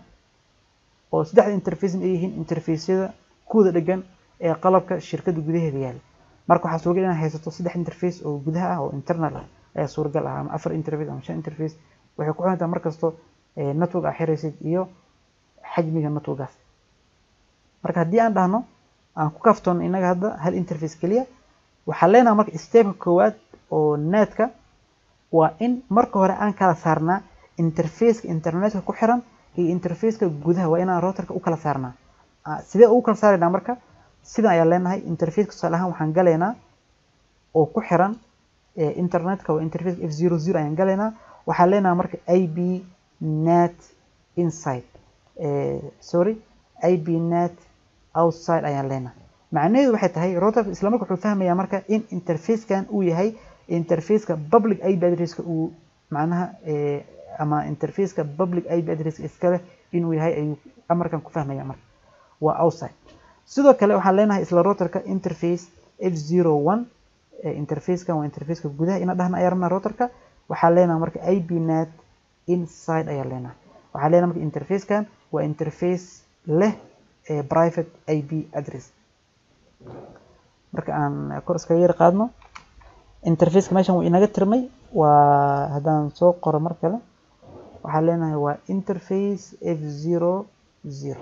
oo saddexda interface ay yihiin interfaceyada kuwada dhegan ee qalabka shirkada gudaheeda yaala marka waxaa suuragal inaad haysato saddex interface oo gudaha ah oo internal ah ayaa suuragal ah ama afar interface ama shan interface waxay ku xirantaa markasto network aa xiraysid iyo xajmiga networkaas marka haddii aan dhahno aan ku kaftoon inaga hadda hal interface keliya waxaa leenaha marka stepka koowaad oo netka waa in marka hore aan kala saarnaa interfaceka internetka ku xiran iyo interfaceka gudaha waa inaan routerka u kala saarnaa sidee ugu kala saaraynaa marka sidan ayaan leenahay interfaceka tusaale ahaan waxaan galaynaa oo ku xiran internetka waa interface f zero zero ayaan galaynaa waxaan leenahay marka ib net inside sorry ib net outside ayaan leenahay macnaheedu waxay tahay routerka isla marka wuxuu fahmayaa marka in interfacekan uu yahay interfaceka public ip addresska uu macnaha ama interfaceka public ip addresska iskale inuu yahay ayuu amarkan ku fahmaya marka waa outside sidoo kale waxaan leenahay isla routerka interface f zero one interfacekan waa interfaceka gudaha ina dhahna ayaa rabnaa routerka waxaan leenahay marka ib net inside ayaa leenahay waxaan leenahay marka interfacekan waa interface leh private ip address marka aan kor iskaga yar qaadno interfaceka meeshan wuu inaga tirmay waa haddaan soo qoro mar kale waxaan leenahay waa interface f zero zero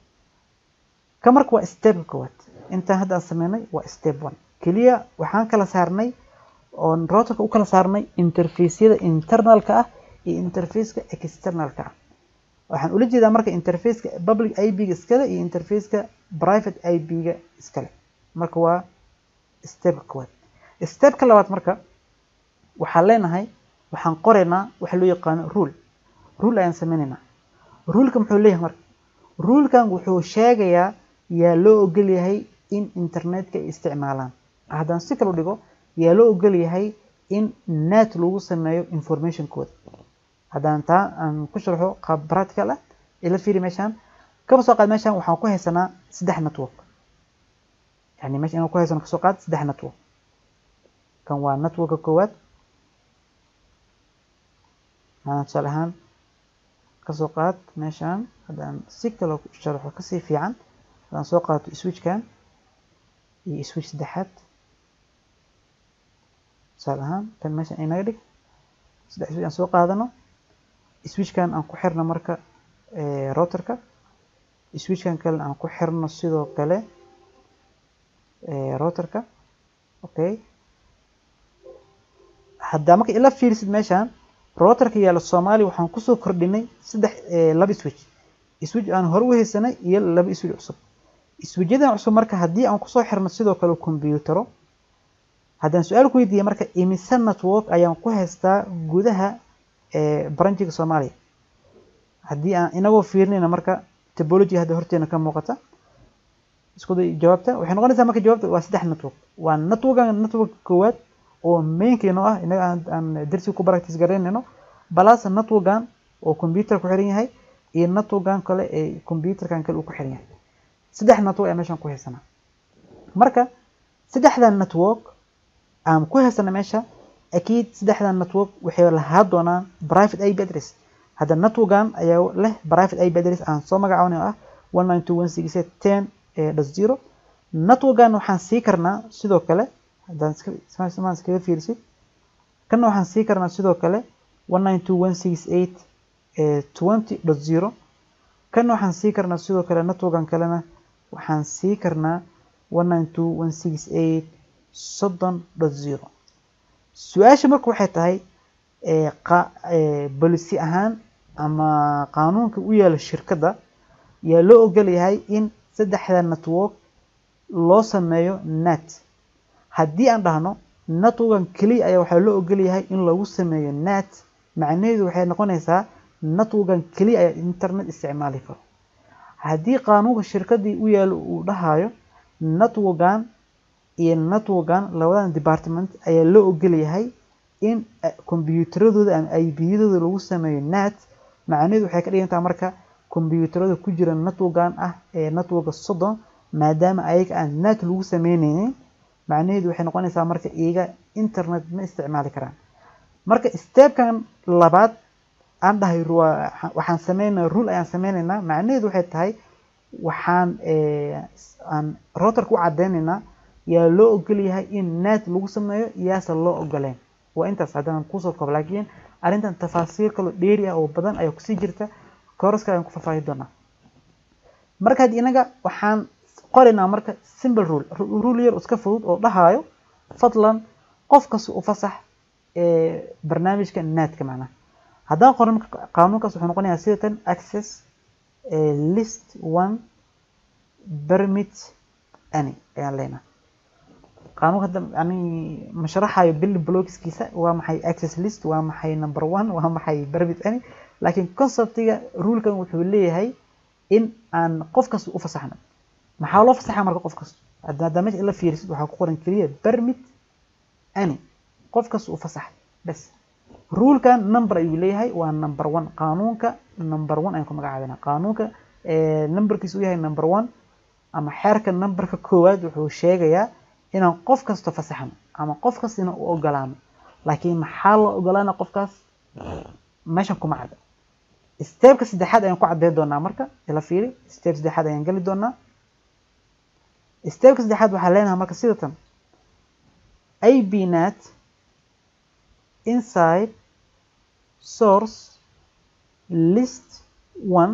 ka marka waa stepka koowaad intaan hadda aan sameynay waa step one keliya waxaan kala saarnay oon routerka u kala saarnay interfaceyada internalka ah iyo interfaceka externalka ah waxaan ula jeedaa marka interfaceka public ip-ga iskale iyo interfaceka private ip-ga iskale marka waa stepka koowaad stepka labaad marka waxaan leenahay waxaan qoraynaa waxa loo yaqaano rule rule ayaan sameynaynaa ruleka muxuu leeyahay marka rulekan wuxuu sheegayaa yaa loo ogol yahay in internetka ay isticmaalaan haddaan si kale u dhigo yaa loo ogol yahay in net lagu sameeyo informationkooda haddaan taa aan ku sharxo qaab practical ah ila fiiri meeshaan kaba soo qaad meeshaan waxaan ku haysanaa saddex network yani meesha inaan ku haysano kasoo qaad saddex network kan waa networka koowaad maana tusaale ahaan kasoo qaad meeshaan haddaan si kale u sharxo kasii fiican haddaan soo qaato switchkan iyo switch saddexaad tusaale ahaan tan meeshan inaga dhig saddex switch aan soo qaadano switchkan aan ku xirno marka routerka switchkan kalena aan ku xirno sidoo kale routerka okay haddaa marka ila fiirisid meeshaan routerka yaala soomaaliya waxaan kusoo kordhinay saddex laba switch switch aan hore u haysanay iyo laba switch cusub switchadan cusub marka haddii aan kusoo xirno sidoo kale computero haddaan su-aal ku weydiiya marka imise network ayaan ku haystaa gudaha branchiga soomaaliya haddii aan inagoo fiirinayna marka topology hadda horteena ka muuqata isku day jawaabta waxay noqonaysaa marka jawaabta waa saddex network waa networkan network koowaad oo mainkeeno ah inaga aan darsi ku practice garaynayno balas networkan oo computer ku xiran yahay iyo networkan kale ee computerkan kale uu ku xiran yahay saddex network ayaa meeshan ku haysanaa marka saddexdan network aan ku haysana meesha akiid saddexdan network waxay lahaa doonaan private ip address hadda networkan ayaa leh private ip address aan soo magacaabnay oo ah one nine two one six ten dot zero networkan waxaan sii karnaa sidoo kale haddaan iskamaan iskaga fiirisid kana waxaan sii karnaa sidoo kale one nine two one six eight twenty dot zero kana waxaan sii karnaa sidoo kale networkan kalena waxaan sii karnaa one nine two one six eight soddon dot zero su-aasha marka waxay tahay bolisi ahaan ama qaanuunka u yaala shirkadda yaa loo ogol yahay in saddexda network loo sameeyo net haddii aan dhahno networkan keliya ayaa waxaa loo ogol yahay in lagu sameeyo net macnaheedu waxay noqonaysaa networkan keliya ayaa internet isticmaali karo haddii qaanuunka shirkaddii u yaalo uu dhahayo networkan iyo networkan labadan department ayaa loo ogol yahay in kombyuutaradooda ama ibiyadooda lagu sameeyo net macnaheedu waxay ka dhigantaa marka kombyuutarada ku jira networkan ah ee networka soddon maadaama ayaga aan net lagu sameyneynin macnaheedu waxay noqonaysaa marka iyaga internet ma isticmaali karaan marka stepkan labaad aan dhahay waxaan sameynaa rule ayaan sameyneynaa macnaheedu waxay tahay waxaan aan routerka u cadeyneynaa yaa loo ogol yahay in net lagu sameeyo yaase loo ogoleen waa intaas haddaan kusoo koob laakiin arrintan tafaasiir kaloo dheeri ah oo badan ayaa kusii jirta kooraska ayaan ku faahfaahi doonaa marka had inaga waxaan qoraynaa marka simple rule rule yar iska fudud oo dhahayo fadlan qof kasta u fasax barnaamijka netka macnaha haddaan qoran marka qaanuunkaas wuxuu noqonayaa sidatan access list one permit any ayaan leenahay qaanuunka hadda yani ma sharaxayo bill blockskiisa waa maxay access list waa maxay number one waa maxay permit any laakiin conceptiga rulekan wuxuu leeyahay in aan qof kasta u fasaxno maxaa loo fasaxa marka qof kasta haddaa meesha ila fiirisid waxaa ku qoran keliya permit any qof kasta u fasaxay bas rulekan number ayuu leeyahay waa number one qaanuunka number one ayaan ku magacaabina qaanuunka numberkiisu u yahay number one ama xeerka numberka koowaad wuxuu sheegayaa inaan qof kasta fasaxno ama qof kasta inaan u ogolaano laakiin maxaa loo ogolaana qofkaas meeshan kuma cadda stepka saddexaad ayaan ku caddeyn doonaa marka ila fiiri step saddexaad ayaan geli doonaa stepka saddexaad waxaa leenahay marka sidatan ab net inside source list one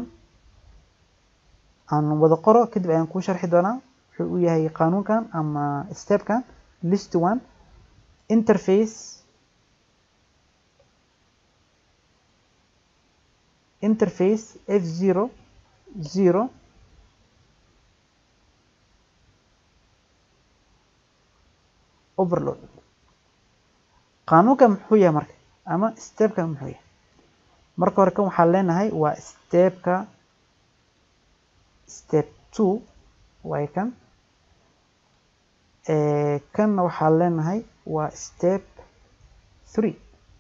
aan wada qoro kadib ayaan kuu sharxi doonaa wuxuu u yahay qaanuunkan ama stepkan list one interface interface f zero zero overload qaanuunkan muxuu yahay marka ama stepkan muxuu yahay marka hore kan waxaan leenahay waa stepka step two waay kan kanna waxaan leenahay waa step three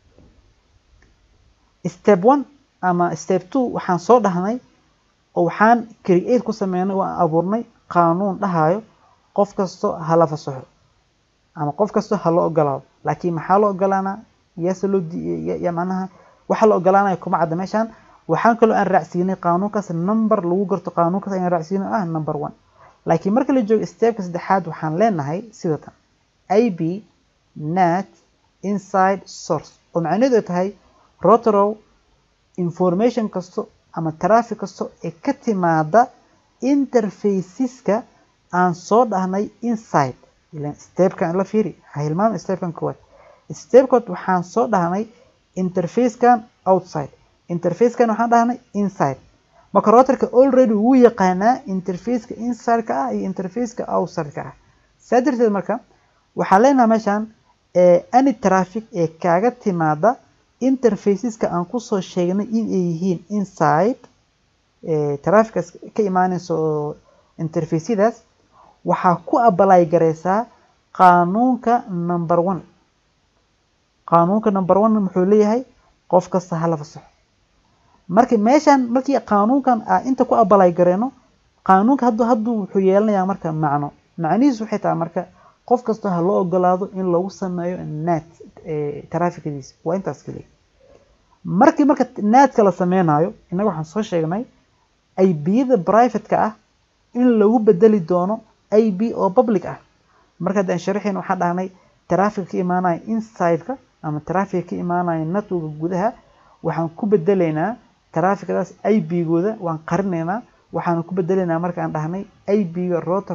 step one ama step two waxaan soo dhahnay oo waxaan create ku sameynay waan abuurnay qaanuun dhahayo qof kasto hala fasaxo ama qof kasto ha loo ogolaado laakiin maxaa loo ogolaanaa yaase loo ya macnaha waxa la ogolaanaya kuma cadda meeshaan waxaan kaloo aan raacsiinay qaanuunkaas number lagu garto qaanuunkaas ayaan raacsiinay ah number one laakiin marka la joogo stepka saddexaad waxaan leenahay sidatan ab net inside source oo macnaheedu ay tahay rotorow information kasto ama traffic kasto ee ka timaada interfaceska aan soo dhahnay inside ilan stepkan la fiiri ha hilmaama stepkan koowaad stepkood waxaan soo dhahnay interfacekan outside interfacekan waxaan dhahnay inside marka routerka already wuu yaqaanaa interfaceka inside-ka ah iyo interfaceka outside-ka ah saa darteed marka waxaan leenahay meeshaan any traffic ee kaaga timaada interfaceska aan kusoo sheegnay in ay yihiin inside trafficas ka imaanaysa oo interfaceyadaas waxaa ku abalay gareysaa qaanuunka number one qaanuunka number one muxuu leeyahay qof kasta hala fasaxo marka meeshan markii qaanuunkan a inta ku abalay gareeno qaanuunka haddu hadduu wuxuu yeelanayaa marka macno macnihiisu waxay tahay marka qof kasta ha loo ogolaado in lagu sameeyo net trafficadiisa waa intaas keliya markii marka netka la sameynayo innaga waxaan soo sheegnay ibiyada private-ka ah in lagu bedeli doono ib oo public ah marka haddaan sharaxayn waxaan dhahnay traffic ka imaanaya inside-ka ama traffic ka imaanaya networka gudaha waxaan ku bedeleynaa trafficadaas ib-gooda waan qarinaynaa waxaan ku bedeleynaa markaan dhahnay ib-ga routerka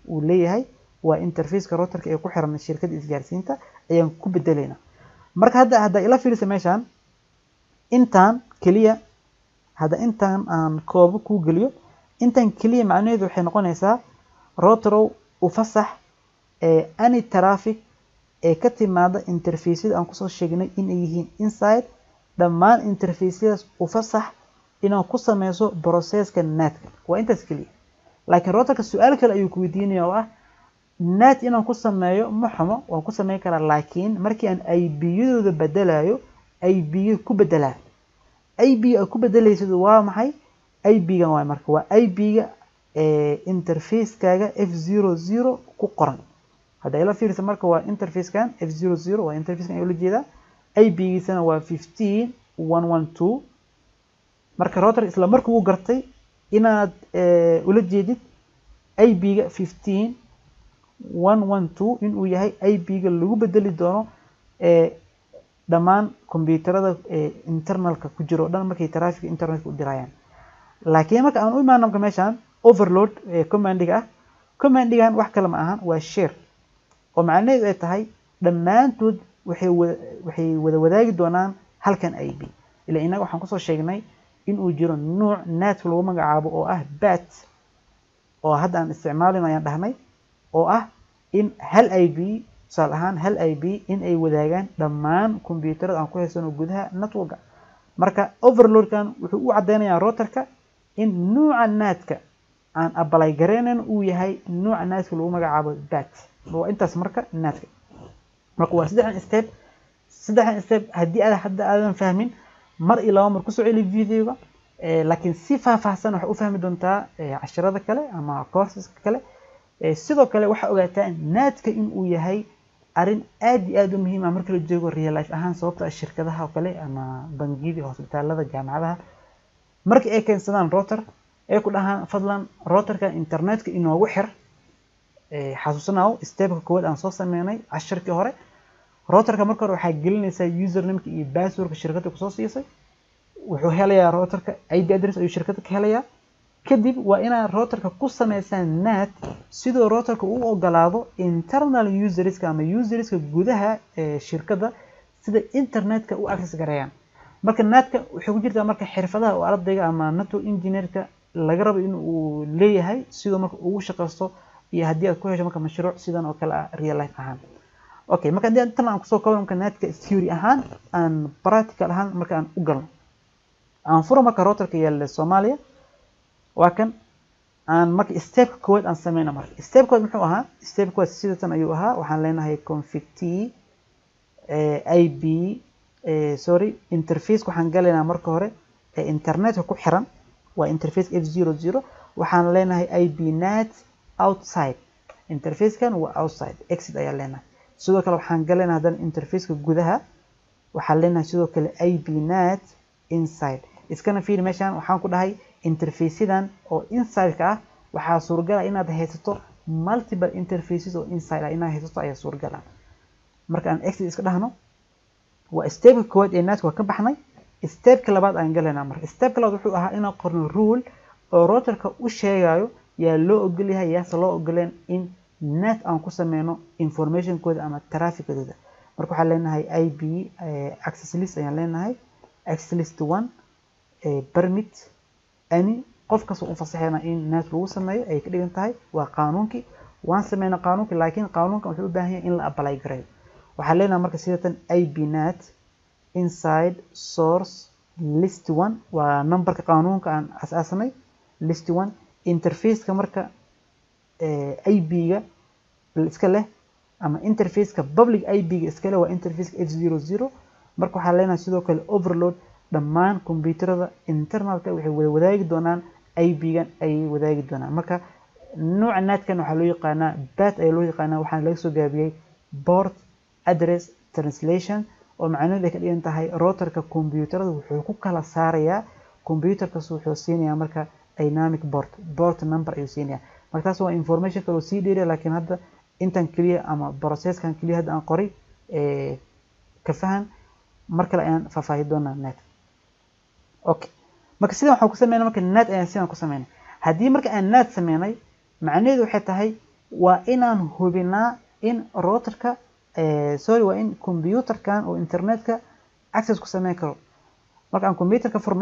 uu leeyahay waa interfaceka routerka ee ku xiran shirkadda isgaarsiinta ayaan ku bedelaynaa marka hadda hadda ila fiirisa meeshaan intaan keliya hadda intaan aan koobo kuu geliyo intaan keliya macnaheedu waxay noqonaysaa routerow u fasax ee any traffic ee ka timaada interfaceyada aan kusoo sheegnay inay yihiin inside dhammaan interfaceyadaas u fasax inaad ku sameyso processka natka waa intaas keliya laakiin routerka su-aal kale ayuu ku weydiinaya oo ah nat inaan ku sameeyo ma xumo waan ku sameyn karaa laakiin markii aan ib-yadooda bedelayo ib-ga ku bedelaa ib aad ku bedelaysid waa maxay ib-gan waay marka waa ib-ga interfacekaaga f zero zero ku qoran hadda ila fiirisa marka waa interfacekan f zero zero waa interfacekan ayaa ula jeedaa ib-giisana waa fifteen one one two marka router isla markii uu gartay inaad ula jeedid ib-ga fifteen one one two inuu yahay ib-ga lagu bedeli doono dhammaan kombyuutarada internalka ku jiro o dhan markay traffic internetka u dirayaan laakiin marka aan u imaano marka meeshaan overload commandiga ah commandigan wax kale ma ahan waa share oo macnaheedu ay tahay dhammaantood waxay wada waxay wada wadaagi doonaan halkan ib ila innaga waxaan kusoo sheegnay inuu jiro nuuc natka lagu magacaabo oo ah bat oo hadda aan isticmaalin ayaan dhahnay oo ah in hal ib tusaale ahaan hal ib in ay wadaagaan dhammaan kombyuutarada aan ku haysano gudaha networka marka overloadkan wuxuu u caddeynayaa routerka in nuuca natka aan abalay gareynayn uu yahay nuuca natka lagu magacaabo bat waa intaas marka natka marka waa saddexdan step saddexdan step haddii aad hadda aadan fahmin mar iyo laba mar kusoo celi videoga laakiin si faahfaahsan waxay u fahmi doontaa cashirada kale ama courseska kale sidoo kale waxaa ogaataa naadka in uu yahay arrin aad iyo aad u muhiim ah marka la joogo real life ahaan sababta ah shirkadaha oo kale ama bangiyada hospitaalada jaamacadaha markii ay keensadaan router ay ku dhahaan fadlan routerka internetka inoogu xir xasuusanaao stepka koowaad aan soo sameynay cashirkii hore routerka marka hore waxaa gelinaysaa usernameka iyo passwordka shirkadda kusoo siisay wuxuu helayaa routerka ip address ayuu shirkadda ka helayaa kadib waa inaad routerka ku sameysaan nat sidoo routerka u ogolaado internal userska ama userska gudaha ee shirkadda sida internetka u access gareeyaan marka natka waxay ku jirtaa marka xirfadaha oo ardayga ama network engineerka laga rabo in uu leeyahay sidoo marka ugu shaqaysto iyo haddii aad ku hesho marka mashruuc sidan oo kale ah real life ahaan okay marka haddii tan aan kusoo kabo marka natka theory ahaan aan practical ahaan marka aan u galno aan furo marka routerka yaalla soomaaliya waa kan aan marka stepka koowaad aan sameyna marka step koowaad muxuu ahaa step koowaad sidatan ayuu ahaa waxaan leenahay config t ib sorry interface waxaan galaynaa marka hore ee internetka ku xiran waa interface f zero zero waxaan leenahay ib nat outside interfacekan waa outside exit ayaan leenahay sidoo kale waxaan galaynaa haddana interfaceka gudaha waxaan leenahay sidoo kale ib nat inside iskana fiiri meeshaan waxaan ku dhahay interfaceyadan oo inside-ka ah waxaa suuragala inaad haysato multiple interfaces oo inside ah inaad haysato ayaa suuragala marka aan exit iska dhahno waa stepka koowaad ee natka waa ka baxnay stepka labaad aan galaynaa marka stepka labaad wuxuu ahaa inaan qorno rule oo routerka u sheegayo yaa loo ogolyahay yaase loo ogoleen in net aan ku sameyno informationkooda ama trafficadooda marka waxaan leenahay ib access list ayaan leenahay access list one permit any qof kasta u fasaxayna in net lagu sameeyo ay ka dhigan tahay waa qaanuunkii waan sameyna qaanuunkii laakiin qaanuunkan wuxuu u baahan yahay in la apply gareeyo waxaan leenahay marka sidatan ib net inside source list one waa numberka qaanuunka aan asaasanay list one interfaceka marka ib-ga iska leh ama interfaceka public ib-ga iska leh waa interfaceka f zero zero marka waxaan leenahay sidoo kale overload dhammaan kombyuutarada internalka waxay wada wadaagi doonaan ib-gan ayay wadaagi doonaan marka nooca naadkan waxaa loo yaqaanaa bat ayaa loo yaqaanaa waxaana laga soo gaabiyey port address translation oo macnaheedu ay ka dhigan tahay routerka kombyuutarada wuxuu ku kala saarayaa kombyuutarkas wuxuu siinayaa marka dynamic port port number ayuu siinayaa marka taas waa information kale oo sii dheeriya laakiin hadda intan keliya ama processkan keliya hadda aan qoray ka fahan mar kale ayaan faahfaahi doonaa net okay marka sidan waxaan ku sameynay marka net ayaan sidan ku sameynay haddii marka aan net sameynay macnaheedu waxay tahay waa inaan hubinaa in routerka sorry waa in computerkan oo internetka access ku sameyn karo marka aan computerka furno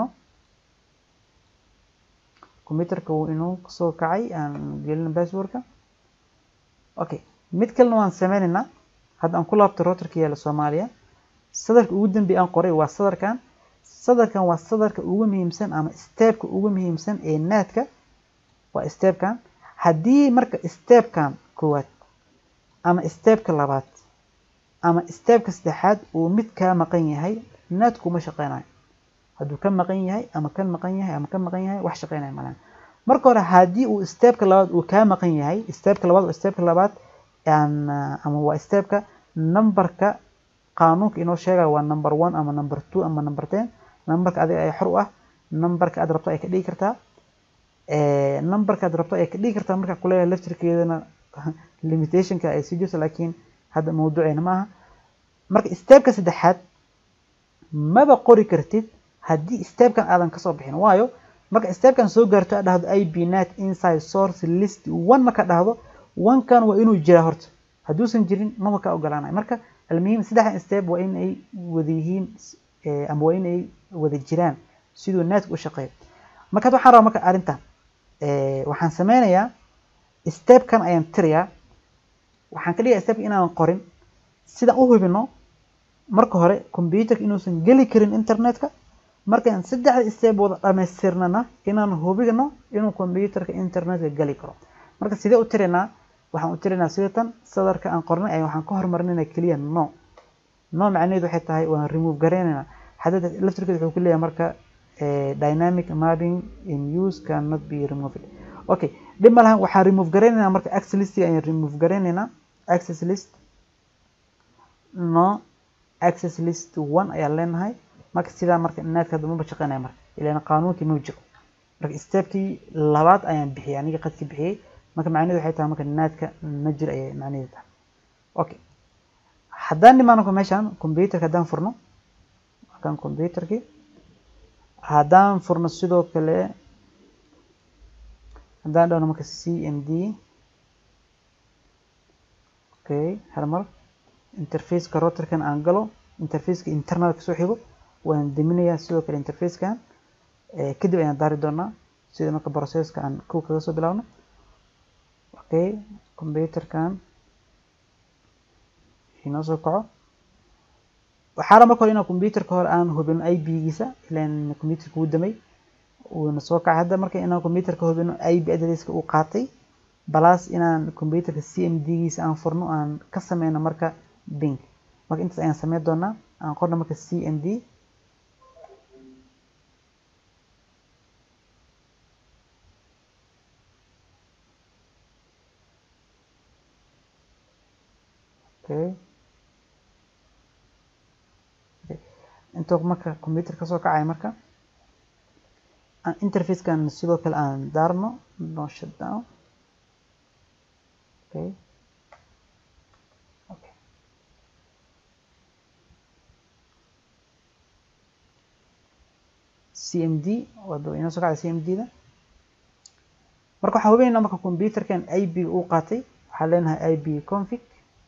computerka wuu inuu kasoo kacay aan gelin passwordka okay mid kalena waan sameynaynaa hadda aan ku laabto routerka yaala soomaaliya sadarka ugu dambeeya aan qoray waa sadarkan sadarkan waa sadarka ugu muhiimsan ama stepka ugu muhiimsan ee naadka waa stepkan haddii marka stepkan koowaad ama stepka labaad ama stepka saddexaad uu mid kaa maqan yahay naadku ma shaqeynayo hadduu ka maqan yahay ama ka maqan yahay ama ka maqan yahay wax shaqeynaya malahan marka hore haddii uu stepka labaad uu kaa maqan yahay stepka labaad waa stepka labaad ama waa stepka numberka qaanuunka inoo sheegaya waa number one ama number two ama number ten numberka adiga ay xor u ah numberka aad rabto ay ka dhigi kartaa numberka aad rabto ay ka dhigi kartaa marka kuleeyahay laftirkeedana limitationka ay sii jirto laakiin hadda mawduuceena maaha marka stepka saddexaad maba qori kartid haddii stepkan aadan kasoo bixin waayo marka stepkan soo gaarto aad dhahdo ib net inside source list one marka dhahdo one-kan waa inuu jiraa horta hadduusan jirin maba ka ogolaanayo marka almuhim saddexdan step waa in ay wada yihiin ama waa in ay wada jiraan siduu netka u shaqeeyo marka waxaan rabaa marka arrintan waxaan sameynayaa stepkan ayaan tirayaa waxaan ka dhigaa stepka inaan qorin sidaan u hubino marka hore computerka inuusan geli karin internetka markaan saddexda step wada dhamaystirnana inaan hubino inuu computerka internetka geli karo marka sidee u tiraynaa waxaan u tiraynaa sidatan sadarka aan qornay ay waxaan ka hormarinayna keliya no no macnaheedu waxay tahay waan remove gareynaynaa hadda laftirkeeda wuxuu ku leeyahay marka dynamic mapping in use cannot be removed okay dhib ma lahan waxaan remove gareynaynaa marka access list ayaan remove gareynaynaa access list no access list one ayaan leenahay marka sidaa marka naadka hadda maba shaqeynaya marka ilaan qaanuunkii ma jiro marka stepkii labaad ayaan bixiyay aniga qadki bixiyey marka macnaheedu waxay tahay marka naadka ma jiro ayay macnaheedu tahay okay haddaan dhimaano meeshaan computerka haddaan furno kan computerkii haddaan furno sidoo kale haddaan dhahno marka c m d okay halmar interfaceka routerkan aan galo interfaceka internalka soo xigo waan deminayaa sidoo kale interfacekan kadib ayaan daari doonaa sida marka processka aan kow kaga soo bilaabno okay computerkan inoo soo kaco waxaa marka hore inaan computerka hore aan hubino ib-giisa ilaan computerka wuu damay uuna soo kacay hadda marka inaan computerka hubino ib adresska uu qaatay balaas inaan computerka c m d-giisa aan furno aan ka sameyno marka bink marka intaas ayaan sameyn doonaa aan qorno marka c m d okay intuu marka computer kasoo kacay marka interfacekan sidoo kale aan daarno no shutdown okay okay cmd wada inoo soo kacday cmd da marka waxaan hubineynaa marka computerkan ib uu qaatay waxaan leenahay ib config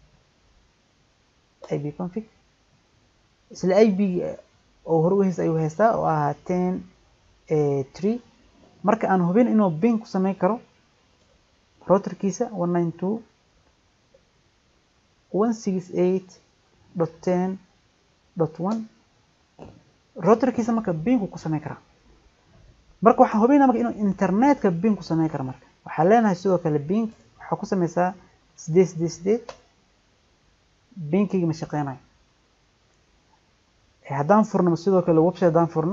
ib config isla ib oo hore u haysta ayuu haystaa oo ahaa ten tree marka aan hubin inuu bin ku sameyn karo routerkiisa one nine two one six eight dot ten dot one routerkiisa marka binku ku sameyn karaa marka waxaan hubinaa marka inuu internetka bin ku sameyn karo marka waxaan leenahay sidoo kale bink waxaa ku sameysaa sideed sideed sideed binkigi ma shaqeynayo haddaan furno sidoo kale website haddaan furno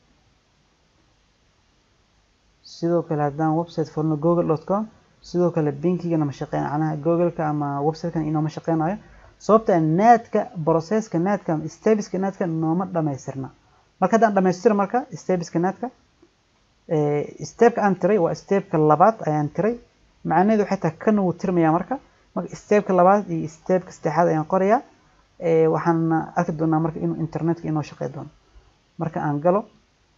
sidoo kale haddaan website furno google dot com sidoo kale binkigana ma shaqeynayo macnaha googleka ama websitekan inooma shaqeynayo sababta naadka processka naadka stabiska naadka nooma dhamaystirna marka haddaan dhamaystiro marka stabiska naadka stepka aan tiray waa stepka labaad ayaan tiray macnaheedu waxay tahay kana wuu tirmayaa marka marka stepka labaad iyo stepka saddexaad ayaan qorayaa waxaan arki doonaa marka inuu internetka inoo shaqey doono marka aan galo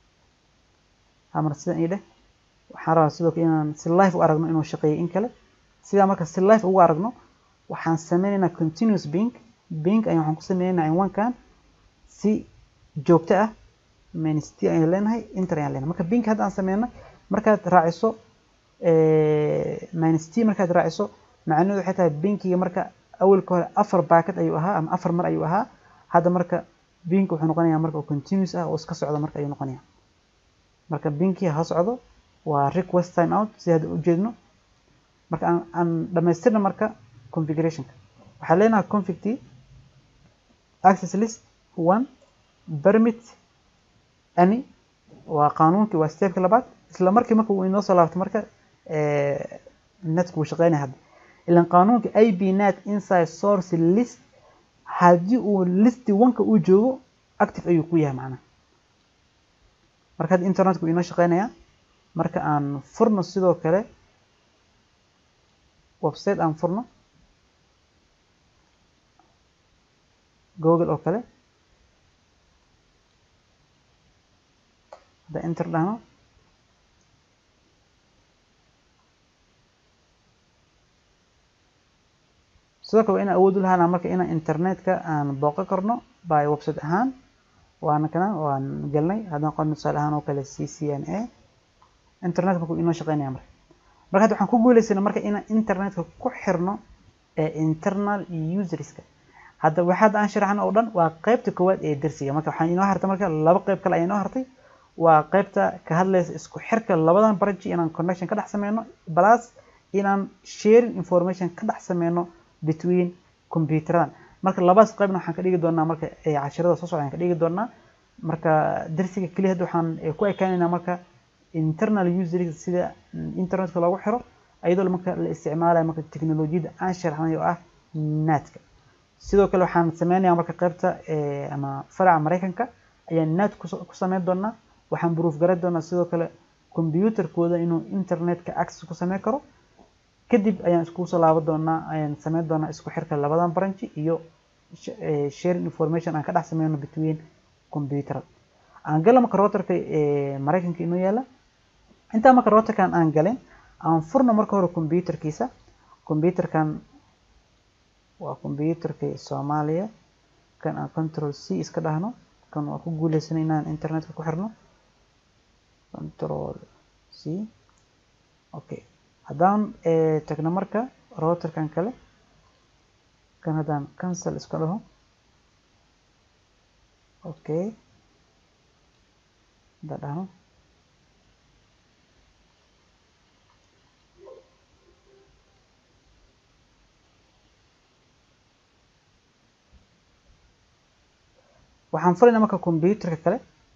hamar sidan ii dheh waxaan rabaa sidoo kale inaan si live u aragno inuu shaqeeyay in kale sidaa marka si life ugu aragno waxaan sameynaynaa continuous bing bing ayaan waxaan ku sameynaynaa cinwaankan si joogto ah minst ayaan leenahay inter ayaan leenahay marka bing hadda aan sameyno markaad raaciso minst markaad raaciso macnaheedu waxay tahay binkiga marka awalka hore afar baakad ayuu ahaa ama afar mar ayuu ahaa hadda marka bink wuxuu noqonayaa marka continuous ah oo iska socda marka ayuu noqonayaa marka binki ha socdo waa request time out si hadda ujeedno marka aan aan dhamaystirna marka configurationka waxaa leenahay config t access list one permit any waa qaanuunkii waa stepka labaad isla markii marka uu inoo soo laabto marka netku wuu shaqeynaya hadda ilan qaanuunka ib net inside source list haddii uu listi wanka uu joogo active ayuu ku yahay macnaha marka hadda internetku inoo shaqeynaya marka aan furno sidoo kale website aan furno google oo kale hadda enter dhahno sidoo kale waa inaan awood u lahaana marka inaan internetka aan booqan karno by website ahaan waana kana waan gelnay haddaan qorno tusaale ahaan oo kale c c n a internetka markuu inoo shaqeynaya marka marka hadda waxaan ku guuleysana marka inaan internetka ku xirno ee internal userska hadda waxaad aan sharaxno oo dhan waa qeybta koowaad ee darsiga marka waxaan inoo hartay marka laba qeyb kale ayaa inoo hartay waa qeybta ka hadlaysa isku xirka labadan branch inaan connection ka dhex sameyno plus inaan sharing information ka dhex sameyno between computeradan marka labadaas qeybna waxaan ka dhigi doonaa marka cashirada soo socda aan ka dhigi doonaa marka darsiga keliya hadda waxaan ku ekaaneynaa marka internal user sida internetka loogu xiro iyadoo marka la isticmaalayo marka teknolojiyadda aan sharaxnay oo ah natka sidoo kale waxaan sameynayaa marka qeybta ama faraca mareykanka ayaan nat ku sameyn doonaa waxaan proof garan doonaa sidoo kale computerkooda inuu internetka access ku sameyn karo kadib ayaan iskugu soo laaban doonaa ayaan sameyn doonaa isku xirka labadan branch iyo sharing information aan ka dhex sameyno between computer aan gala marka routerka mareykanka inoo yaala intaa marka routerkan aan galin aan furno marka hore computerkiisa computerkan waa computerka soomaaliya kan aan control c iska dhahno kan waa ku guuleysanay inaan internetka ku xirno control c okay haddaan tagno marka routerkan kale kan haddaan cancel iska dhaho okay haddaan dhahno waxaan furaynaa marka computerka kale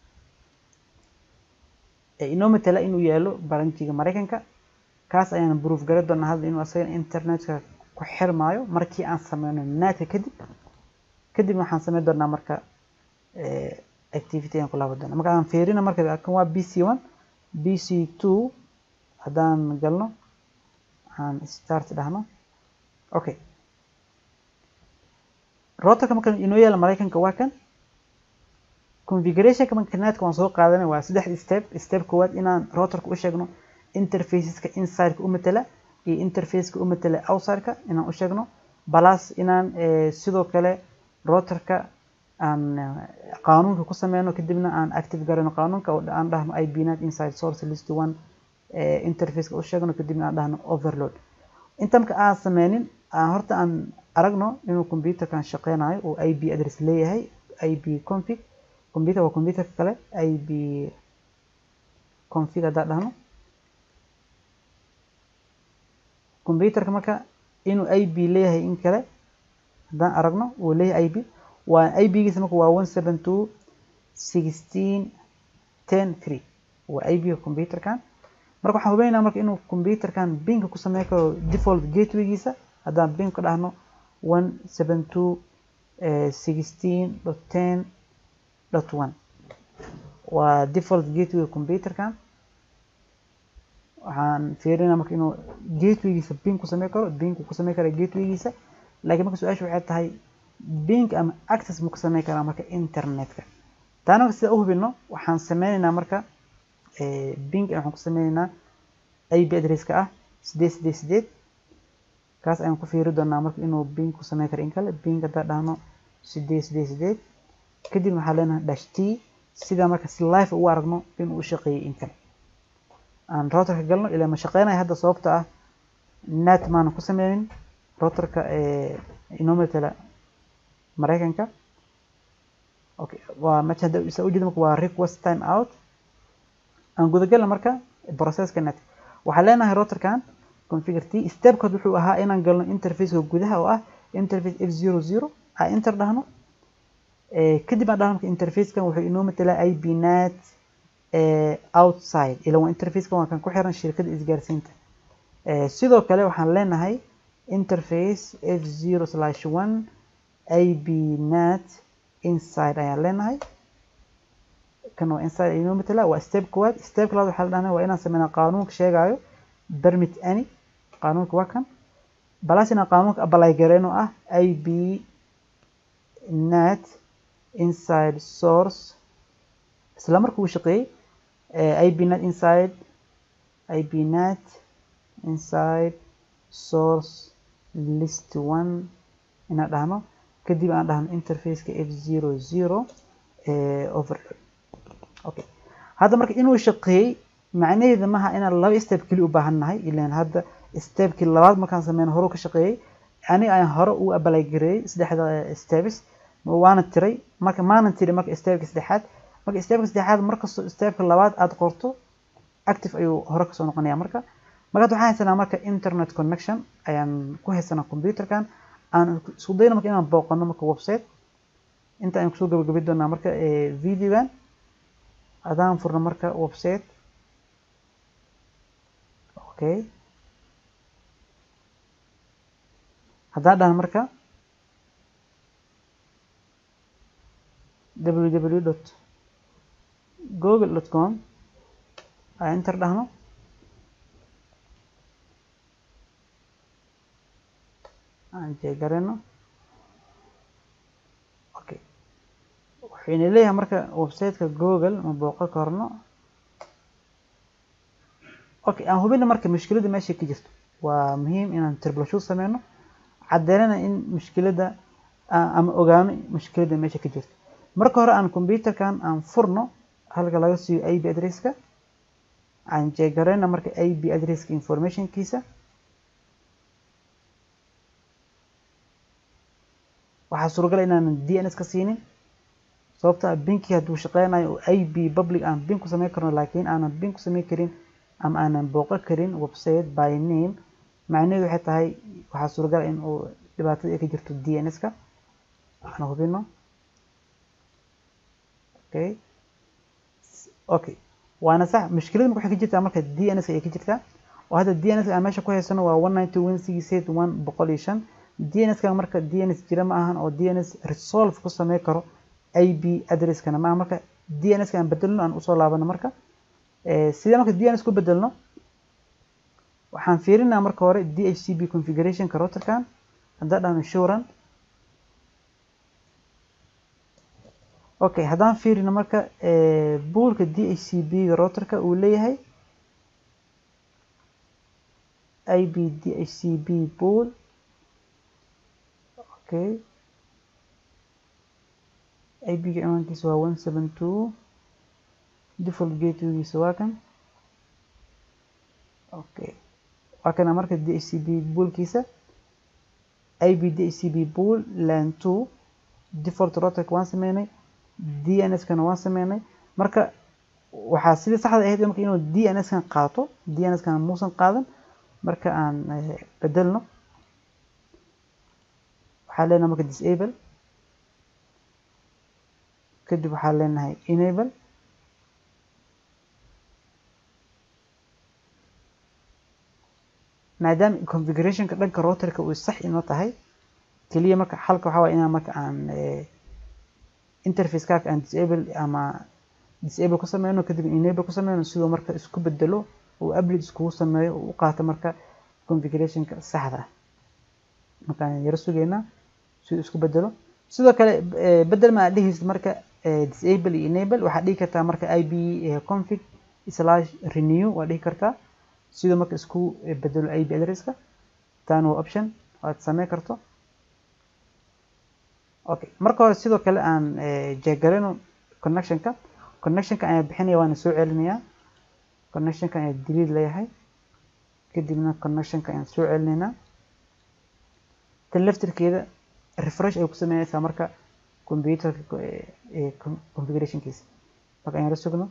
ee inoo matala inuu yaalo baranjiga mareykanka kaas ayaan proof gari doonaa hadda inuu asaga internetka ku xirmaayo markii aan sameyno natka kadib kadib waxaan sameyn doonaa marka activity ayaan ku laaban doonaa marka aan fiirina marka kan waa b c one b c two haddaan galno waxaan start dhahno okay routerka marka inoo yaala mareykanka waa kan configurationka marka netka waan soo qaadanay waa saddex step step koowaad inaan routerka u sheegno interfaceska insideka u matala iyo interfaceka u matala outsideka inaan u sheegno plus inaan sidoo kale routerka aan qaanuunka ku sameyno kadibna aan active garayno qaanuunka oo aan dhahno ibnet inside source list one interfaceka u sheegno kadibna aan dhahno overload inta marka aan sameynin aan horta aan aragno inuu computerkan shaqeynayo oo ip address leeyahay ip config computer waa computerka kale ip config haddaan dhahno computerka marka inuu ip leeyahay in kale haddaan aragno uu leeyahay ip waa ipgiisa marka waa one seven two sixteen ten three waa ipga computerkan marka waxaan hubeynaa marka inuu computerkan binka ku sameyn karo default gatewaygiisa haddaan bink ka dhahno one seven two sixteen dot ten dot one waa default gateway computerkan waxaan fiirinaa marka inuu gatewaygiisa bink ku sameyn karo bink ku sameyn kara gatewaygiisa laakiin marka su-aasha waxay tahay bink ama access ma ku sameyn karaa marka internetka taana marka sida u hubino waxaan sameyneynaa marka bink waxaan ku sameyneynaa ip addresska ah sideed sideed sideed kaas ayaan ku fiiri doonaa marka inuu bing ku sameyn karo in kale bing haddaan dhahno sideed sideed sideed kadib waxaan leenahay dash t sida marka si live ugu aragno inuu u shaqeeyey in kale aan routerka galno ilaa ma shaqeynaya hadda sababta ah net maanan ku sameynin routerka inoo matala mareykanka okay waa meesha hadda isa ujeeda marka waa request time out aan gudagalna marka processka net waxaan leenahay routerkan configure t stepkood wuxuu ahaa inaan galno interfaceka gudaha oo ah interface f zero zero aan enter dhahno kadib aan dhahno marka interfacekan wuxuu inoo matalaa ib net outside ila waa interfacekan waa kan ku xiran shirkadda isgaarsiinta sidoo kale waxaan leenahay interface f zero slash one ib net inside ayaan leenahay kan waa inside inoo matala waa step koowaad step labaad waxaa la dhahnay waa inaan sameynaa qaanuunka sheegayo permit any qaanuunka waa kan balas inaan qaanuunka apply gareyno ah ib net inside source isla marka uu shaqeeyey ib net inside ib net inside source list one inaan dhahno kadib aan dhahno interfaceka f zero zero over okay hadda marka inuu shaqeeyey macnaheeda maaha inaan laba step keli u baahan nahay ilaan hadda stepkii labaad markaan sameyno hore ka shaqeeyey aniga ayaan hore u apply gareeyey saddexda steps waana tiray marka maanan tiri marka stepka saddexaad marka stepka saddexaad markastoo stepka labaad aad qorto active ayuu hore kasoo noqonaya marka markaad waxaan haysanaa marka internet connection ayaan ku haysanaa computerkan aan isku dayna marka inaan booqano marka website inta ayaan kusoo gabagabi doonaa marka videogan adaan furno marka website okay haddaan dhahan marka www dot google dot com aan enter dhahno aan jeegareno okay waxayna leeyahay marka websiteka google ma booqan karno okay aan hubina marka mushkiladda meesha ka jirto waa muhiim inaan troubleshoot sameyno caddeynana in mushkiladda ama ogaano mushkiladda meesha ka jirto marka hore aan computerkan aan furno halka laga siiyo ip addresska aan jeegareyna marka ip addresska informationkiisa waxaa suuragal inaanan dns ka siinin sababta ah binki hadduu shaqeynayo oo ip public aan bin ku sameyn karno laakiin aanan bin ku sameyn karin ama aanan booqan karin website by name macnaheedu waxay tahay waxaa suuragal in uu dhibaatada ay ka jirto dns-ka aan hubino okay okay waana sax mushkilada marka waxay ka jirtaa marka dns ay ka jirtaa oo hadda dns aan meesha ku haysano waa one ninety one six eight one boqol iyo shan dns ka marka dns jira ma ahan oo dns resolve ku samey karo ip addresskana maaha marka dns ka aan bedelno aan usoo laabano marka sidee marka dns ku bedelno waxaan fiirinaa marka hore dhcp configurationka routerkan haddaan dhahno shuran okay haddaan fiirino marka buulka dhcp ga routerka uu leeyahay ib dhcp pool okay ib ga ciwaankiisa waa one seven two default gatewaygiisa waa kan okay waa kana marka dhcp poolkiisa ib dhcp pool lan two default routerka waan sameynay dns kana waan sameynay marka waxaa sidii saxda ahayd marka inuu dns kan qaato dns kan muusan qaadan marka aan bedelno waxaa leenahay marka disable kadib waxaa leenahay enable maadaama configurationka dhanka routerka uu sax inoo tahay keliya marka xalka waxaa waaya inaan marka aan interface kaaka aan disable ama disable ku sameyno kadib enable ku sameyno sidoo marka isku bedelo uu update iskugu sameeyo uu u qaato marka configurationka saxda ah markaan yaro sugeynaa siduu isku bedelo sidoo kale bedel ma aad dhehaysid marka disable iyo enable waxaad dhihi kartaa marka ib config slash renew waad dhihi kartaa sidoo marka isku bedelo ip addresska tan waa option aad sameyn karto okay marka hore sidoo kale aan jeegarino connectionka connectionka ayaa bixinaya waana soo celinayaa connectionka ayaa delete leeyahay kadibna connectionka ayaan soo celinaynaa tan laftirkeeda refresh ay ku sameynaysaa marka computerka configurationkiisa marka ayaan la sugno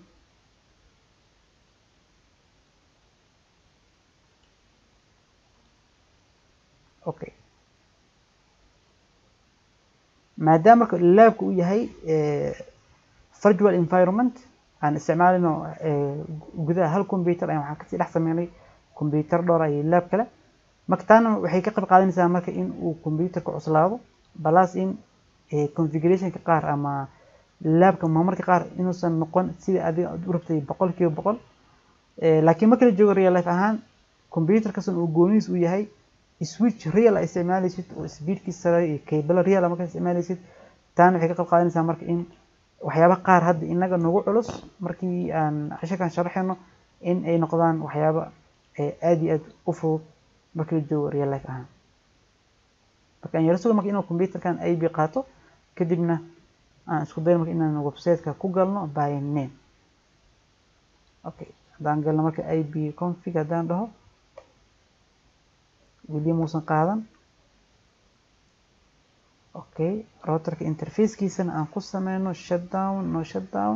okay maadaama marka laabka uu yahay virtual environment aan isticmaalino gudaha hal computer ayaan waxaan kasii dhex sameynay computer dhowra iyo laab kale marka taana waxay ka qayb qaadanaysaa marka in uu computerka cuslaado balas in configurationka qaar ama laabka marmarka qaar inuusan noqon sida adiga aad u rabtay boqol kiiba boqol laakiin marka la joogo real life ahaan computerkasan uu goonihiis u yahay switch real ay isticmaalaysid oo speedkiisa sare iyo cable real markaa isticmaalaysid taana waxay ka qayb qaadanaysaa marka in waxyaaba qaar hadda inaga nagu culus markii aan casharkan sharaxayno in ay noqdaan waxyaaba aad iyo aad u fudud markii la joogo real life ahaan marka aan yaro suga marka inuu computerkan ib qaato kadibna aan isku dayo marka inaan websiteka ku galno by name okay haddaan galno marka ib config haddaan dhaho weli muusan qaadan okay routerka interfacekiisana aan ku sameyno shutdown no shutdown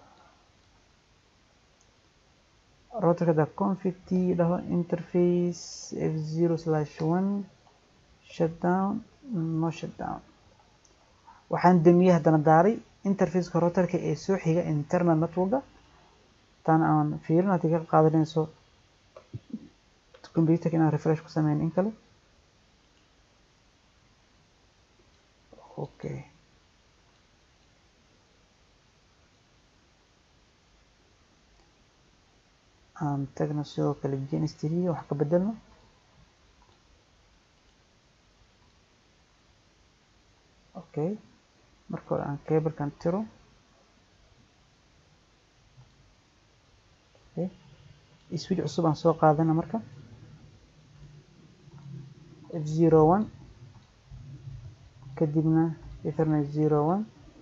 routerka da config t dhaho interface f zero slash one shutdown no shutdown waxaan damiyey haddana daaray interfaceka routerka ee soo xiga internal networka tan aan fiirin haddii ka qaadanayso computerka inaan refresh ku sameyn in kale okay aan tagno sidoo kale genistria wax ka bedelno okay marka hore aan cablekan tiro okay switch cusub aan soo qaadana marka f zero one kadibna ethernet zero one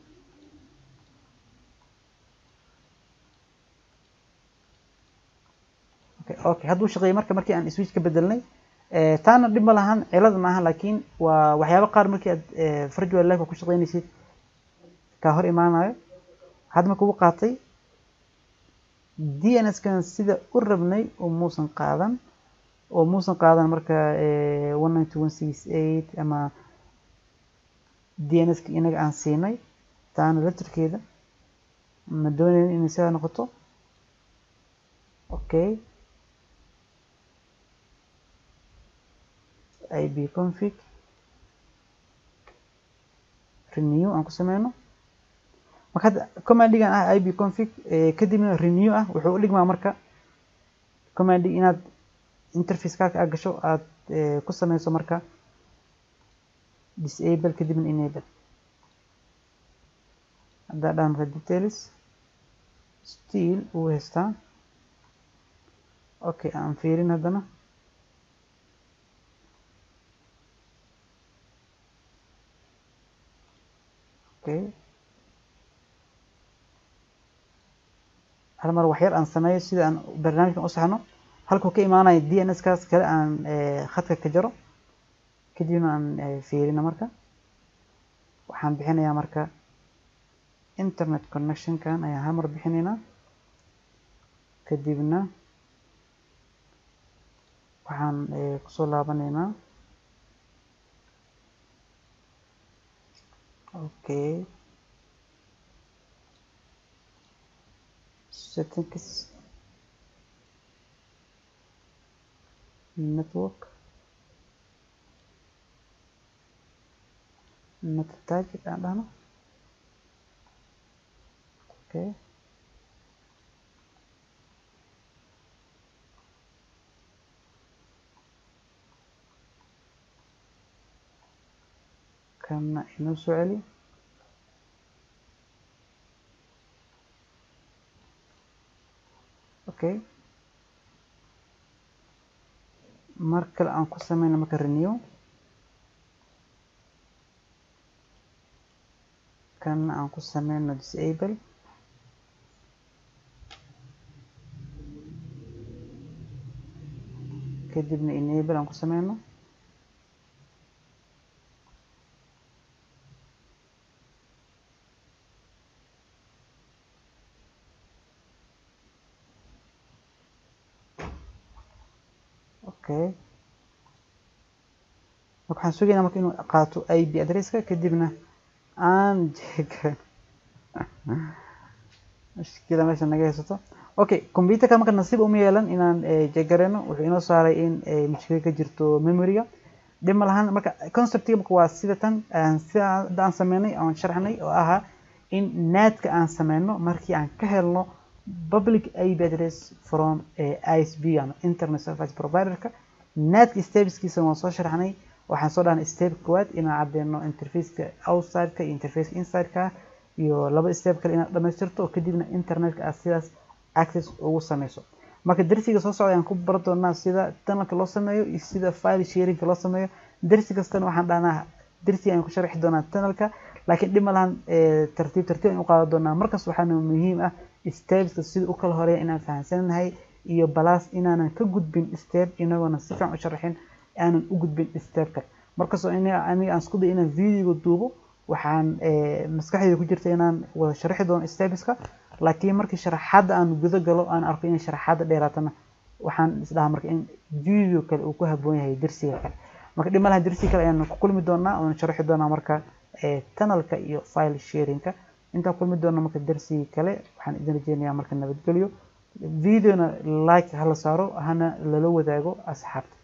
okay okay hadduu shaqeeyay marka markii aan switch ka bedelnay taana dhib ma lahan cilad maaha laakiin waa waxyaabo qaar markii aad virtual life ku shaqeynaysid kaa hor imaanayo hadda marka uu qaatay dns kan sida u rabnay oo muusan qaadan oo muusan qaadan marka one nine two one six eight ama dnska inaga aan siinay taana laftirkeeda ma doonayn inay sidaa noqoto okay ib config renew aan ku sameyno marka hadda commandigan ah ib config kadibna renew ah wuxuu u dhigmaa marka commandi inaad interface kaarka aad gasho aad ku sameyso marka disable kadibna enable haddaa dhaan marka details still uu haystaa okay aan fiirin haddana okay hal mar waxyar aan sameeyo sida aan barnaamijkan u saxno halkuu ka imaanayo dns kaas kale aan khadka ka jaro kadibna aan fiirino marka waxaan bixinayaa marka internet connectionkan ayaan hal mar bixinaynaa kadibna waxaan kusoo laabanaynaa okay settings network net target aan dhahno okay kana inoo soo celi okay mar kale aan ku sameyno marka renew kana aan ku sameyno disable kadibna enable aan ku sameyno okay marka waxaan sugaynaa marka inuu qaato ip adresska kadibna aan jeegan mushkila meesha naga haysato okay computerka marka nasiib uma yeelan inaan jeegareyno wuxuu inoo saaray in mushkila ka jirto memoryga dhib ma lahan marka conceptiga marka waa sida tan sida hadda aan sameynay aan sharxnay oo ahaa in natka aan sameyno markii aan ka helno public ip address from isp ama internet service providerka natka stepskiisa waan soo sharxnay waxaan soo dhahnay step koowaad inaan cadeyno interfaceka outsideka iyo interfaceka insideka iyo laba step kale inaad dhamaystirto oo kadibna internetka aad sidaas access ugu sameyso marka darsiga soo socda ayaan ku bar doonaa sida tunnelka loo sameeyo iyo sida file sharingka loo sameeyo darsi kastana waxaan dhahnaa darsiga ayaan ku sharxi doonaa tunnelka laakiin dhib ma lahan tartiib tartiib ayaan u qaadan doonaa markaas waxaana muhiim ah stepska sida u kala horeeya inaan fahamsanahay iyo balas inaanan ka gudbin step inagoona si fiican u sharaxin aanan u gudbin stepka markastoo aniga aan isku day inaan videoga duubo waxaan maskaxdeyda ku jirta inaan wada sharxi doono stepska laakiin markii sharaxaadda aan guda galo aan arko inay sharaxaadda dheeraatana waxaan isdhahaa marka in video kale uu ku haboon yahay darsiga kale marka dhib malaha darsiga kale ayaan ku kulmi doonaa oona sharxi doonaa marka tunnelka iyo file sharingka intaan kulmi doona marka darsigii kale waxaan idin rajeynayaa marka nabadgelyo videona like hala saaro hana lala wadaago asxaabta